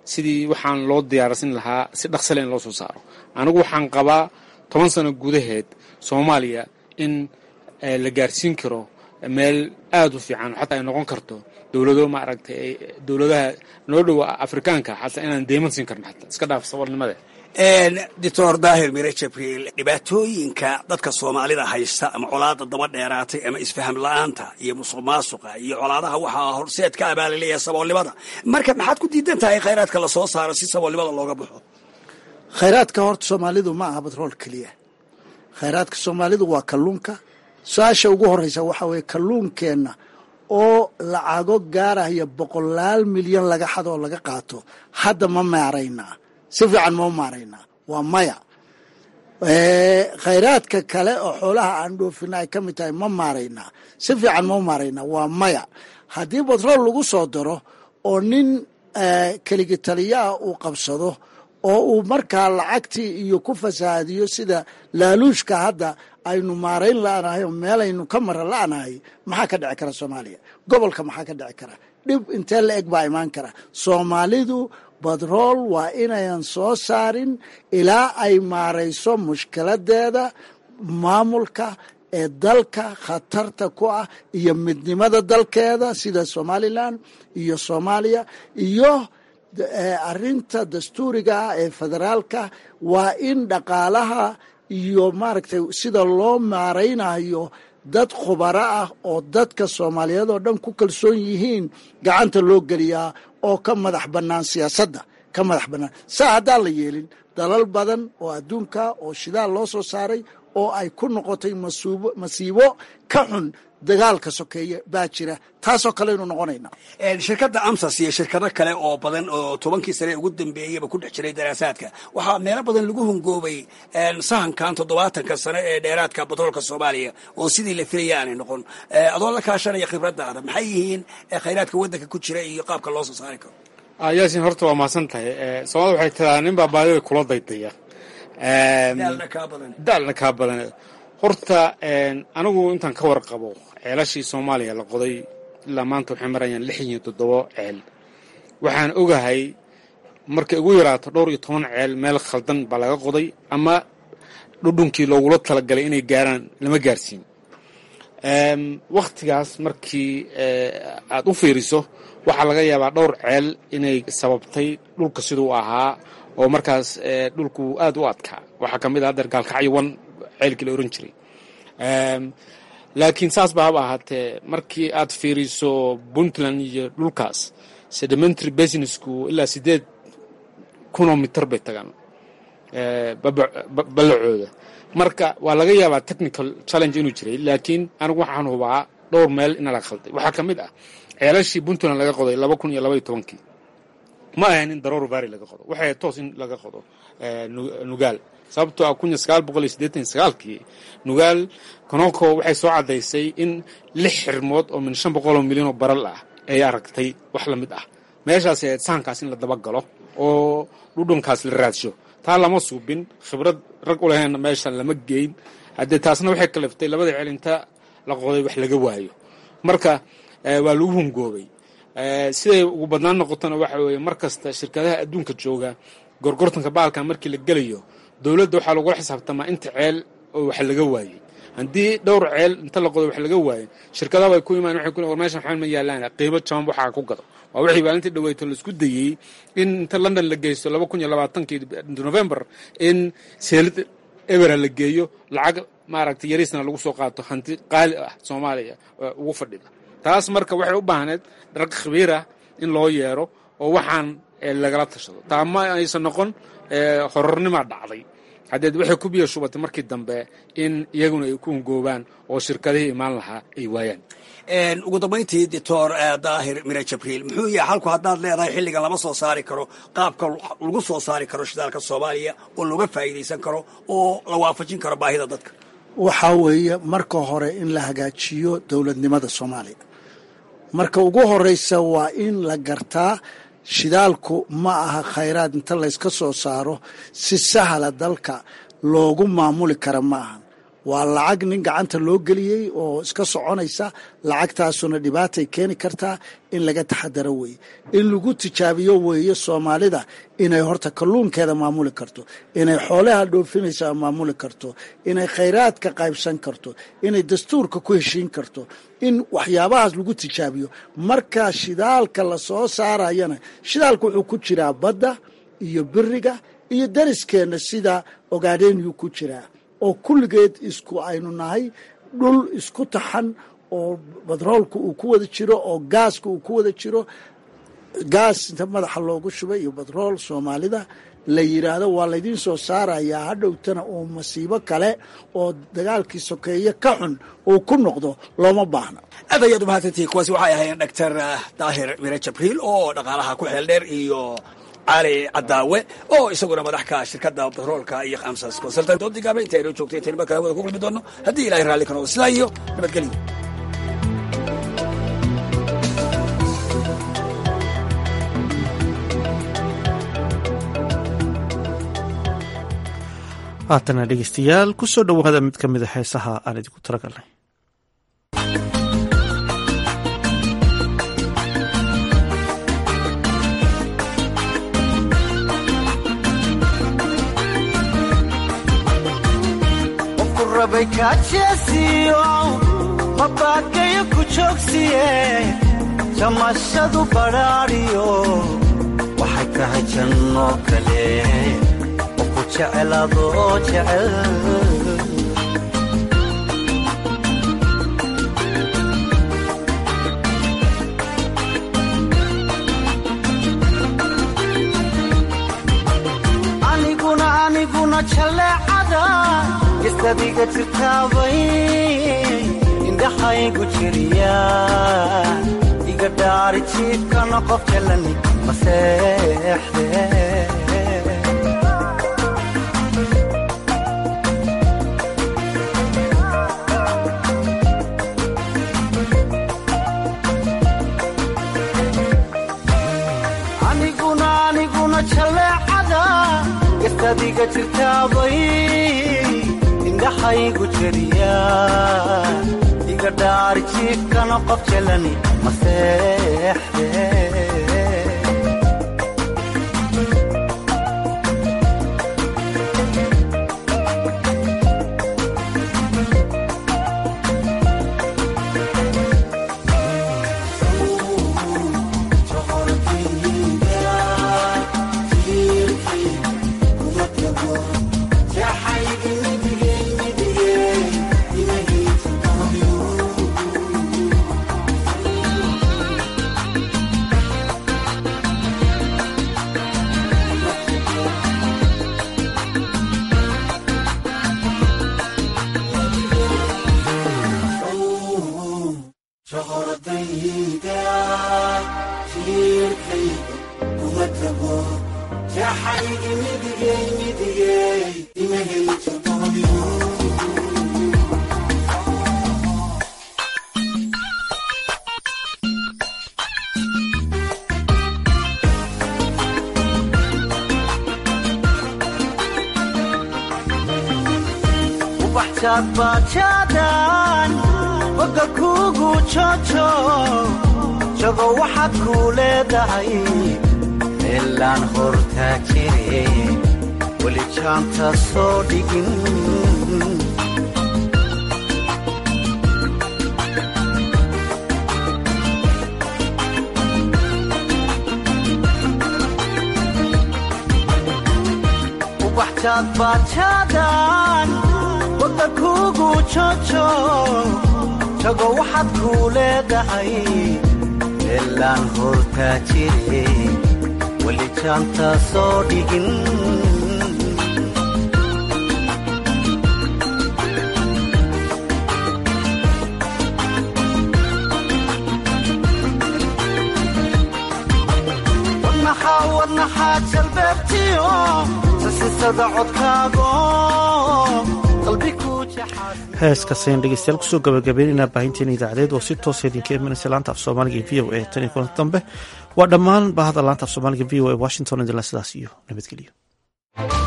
sidii waxaan loo diyaarsin lahaa si dhaqsale in loo soo saaro anigu waxaan qabaa toban sano gudaheed soomaaliya in la gaarsiin karo meel aada u fiican xataa ay noqon karto dowlado maaragtay dowladaha noo dhowa afrikaanka xataa inaan deyman siin karno xataa iska dhaaf saboolnimada doctor daahir mire jabriil dhibaatooyinka dadka soomaalida haysta ama colaada daba dheeraatay ama isfaham la-aanta iyo musuq maasuqa iyo colaadaha waxaa horseed ka abaalaleeya saboolnimada marka maxaad ku diidan tahay khayraadka lasoo saaro si saboolnimada looga baxo khayraadka horta soomaalidu ma aha batrool keliya khayraadka soomaalidu waa kalluunka su-aasha ugu horreysa waxaa weeye kalluunkeenna oo lacago gaaraya boqolaal milyan laga xado oo laga qaato hadda ma maaraynaa si fiican ma maaraynaa waa maya khayraadka kale oo xoolaha aan dhoofina ay ka mid tahay ma maaraynaa si fiican ma maaraynaa waa maya haddii batrool lagu soo daro oo nin keligi taliyaah uu qabsado oo uu markaa lacagtii iyo ku fasahaadiyo sida laaluushka hadda aynu maarayn la'nahay oo meelaynu ka mara la'nahay maxaa ka dhici kara soomaaliya gobolka maxaa ka dhici kara dhib intee la eg baa imaan kara soomaalidu batrool waa inayan soo saarin ilaa ay maarayso mushkiladeeda maamulka ee dalka khatarta ku ah iyo midnimada dalkeeda sida somalilan iyo soomaaliya iyo arinta dastuuriga ah ee federaalka waa in dhaqaalaha iyo maaragtay sida loo maaraynayo dad khubaro ah oo dadka soomaaliyeed oo dhan ku kalsoon yihiin gacanta loo geliyaa oo ka madax bannaan siyaasadda ka madax bannaan saa haddaan la yeelin dalal badan oo adduunka oo shidaal loo soo saaray oo ay ku noqotay masuubo masiibo ka xun dagaalka sokeeye baa jira taasoo kaleynu noqonayna shirkadda amsas iyo shirkado kale oo badan oo tobankii sane ugu dambeeyeyba ku dhex jiray daraasaadka waxaa meelo badan lagu hungoobay sahankan toddobaatanka sane ee dheeraadka batroolka soomaaliya oo sidii la filaya aanay noqon adoo la kaashanaya khibradaada maxay yihiin khayraadka waddanka ku jira iyo qaabka loo soo saari karo yaasin horta waa mahadsan tahay soomaalida waxay tiraa nin baa baadida kula daydaya daalna kaa badan horta anigu intaan ka warqabo ceelashii soomaaliya la qoday ilaa maanta waxay marayaan lix iyo toddobo ceel waxaan ogahay markay ugu yaraato dhowr iyo toban ceel meel khaldan baa laga qoday ama dhudhunkii loogula talagalay inay gaaraan lama gaarsiin wakhtigaas markii aad u fiiriso waxaa laga yaabaa dhowr ceel inay sababtay dhulka siduu ahaa oo markaas dhulku aad u adkaa waxaa ka mid ah hadeer gaalkacyowan ceelkii la oran jiray laakiin saas ba haba ahaatee markii aad fiiriso puntland iyo dhulkaas sedimentary businessku ilaa sideed kunoo mitar bay tagaan ballacooda marka waa laga yaabaa technical challenge inuu jiray laakiin anigu waxaan hubaa dhowr meel ina la khalday waxaa ka mid ah ceelashii puntland laga qoday laba kun iyo labaiyo tobankii ma ahayn in daroor vary laga qodo waxay toos in laga qodo nugaal sababtoo ah kun iyo sagaal boqol iyo siddeetan iyo sagaalkii nugaal konoko waxay soo caddaysay in lix xirmood oo min shan boqol oo milyan oo baral ah ay aragtay wax la mid ah meeshaas ahayd sahankaas in la dabagalo oo dhudhunkaas la raadsho taa lama suubin khibrad rag u lahaynna meeshan lama geyn haddee taasna waxay kaliftay labada ceel inta la qoday wax laga waayo marka waa lagu hungoobay siday ugu badnaan noqotona waxa weeye mar kasta shirkadaha adduunka jooga gorgortanka baalkan markii la gelayo dowladda waxaa lagula xisaabtamaa inta ceel oo wax laga waayey haddii dhowr ceel inta la qodo wax laga waayo shirkadaha way ku imaan waxay ku war meeshan waxaan ma yaalaan qiimo jaban waxaa ku gado waa wixii maalintii dhaweyto laisku dayey in inta london la geysto laba kun iyo labaatankii november in seelid ebera la geeyo lacag maaragtay yariisna lagu soo qaato hanti qaali ah soomaaliya ugu fadhida taas marka waxay u baahneed rag khabiirah in loo yeero oo waxaan lagala tashado taa ma aysan noqon horornimaa dhacday haddeed waxay ku biyo shubatay markii dambe in iyaguna ay ku ungoobaan oo shirkadihii imaan lahaa ay waayaan ugu dambayntii doctor daahir mire jabriil muxuu yahay halku haddaad leedahay xilligan lama soo saari karo qaabka lagu soo saari karo shidaalka soomaaliya oo looga faa'iidaysan karo oo la waafajin karo baahida dadka waxaa weeye marka hore in la hagaajiyo dowladnimada soomaaliya marka ugu horeysa waa in la gartaa shidaalku ma aha khayraad inta layska soo saaro si sahla dalka loogu maamuli kara ma ahan waa lacag nin gacanta loo geliyey oo iska soconaysa lacagtaasuna dhibaatay keeni kartaa in laga taxadaro weeye in lagu tijaabiyo weeye soomaalida inay horta kalluunkeeda maamuli karto inay xoolaha dhoofinaysa maamuli karto inay khayraadka qaybsan karto inay dastuurka ku heshiin karto in waxyaabahaas lagu tijaabiyo marka shidaalka la soo saarayana shidaalka wuxuu ku jiraa badda iyo biriga iyo dariskeenna sida ogaadhenyuu ku jiraa oo kulligeed isku aynu nahay dhul isku taxan oo batroolka uu ku wada jiro oo gaaska uu ku wada jiro gaas inta madaxa loogu shubay iyo batrool soomaalida la yidhaahdo waa laydiin soo saarayaa hadhowtana uu masiibo kale oo dagaalkii sokeeye ka xun uu ku noqdo looma baahna aad ayaad u mahadsantihiin kuwaasi waxay ahaayeen doctor daahir mire jabriil oo dhaqaalaha ku xeel dheer iyo cali cadaawe oo isaguna madaxka shirkadda batroolka iyo amsas consultant oo digaaba inta aynoo joogtay intaynu markale hawada ku kulmi doono haddii ilahay raalli ka noqdo sidaa iyo nabadgelyo haatana dhegeystayaal ku soo dhowaada mid ka mida heesaha aan idinku talagalnay qofku rabay kaajeesiyo mabaakayo ku joogsiye jamashadu badhaadhiyo waxay tahay janno kale oo ku jecel adoo jecel aniguna aniguna jaleecada istadiga jirtaabay indhaxaygu jiriya iga dhaari jiibkana qof jalani maseexde aniguna aniguna jaleecada istadiga jirtaabay indhaxaygu jeriya iga dhaari jiifkana qof jalani maseexde bajaadbajaadan boga kuugu jojo jago waxaad kuu leedahay meelaan hortaa jire weli jaanta soo dhigin ubaxjaadbajaadan boga kuugu jojo jago waxaad kuu leedahay meelaan hortaa jire weli jaanta soo dhigin wadnaxaa wadnaxaa jalbeebtiyo sasisada codkaago qalbi kuu jaxaad heeskaasayaan dhegeystayaal kusoo gabagabaynaynaa baahinteena idaacadeed oo si toosa idinka imanaysa laanta af soomaaliga v o e tan iyo kulanti dambe waa dhammaan baahada laanta af soomaaliga v o e washington idinla sidaas iyo nabadgelyo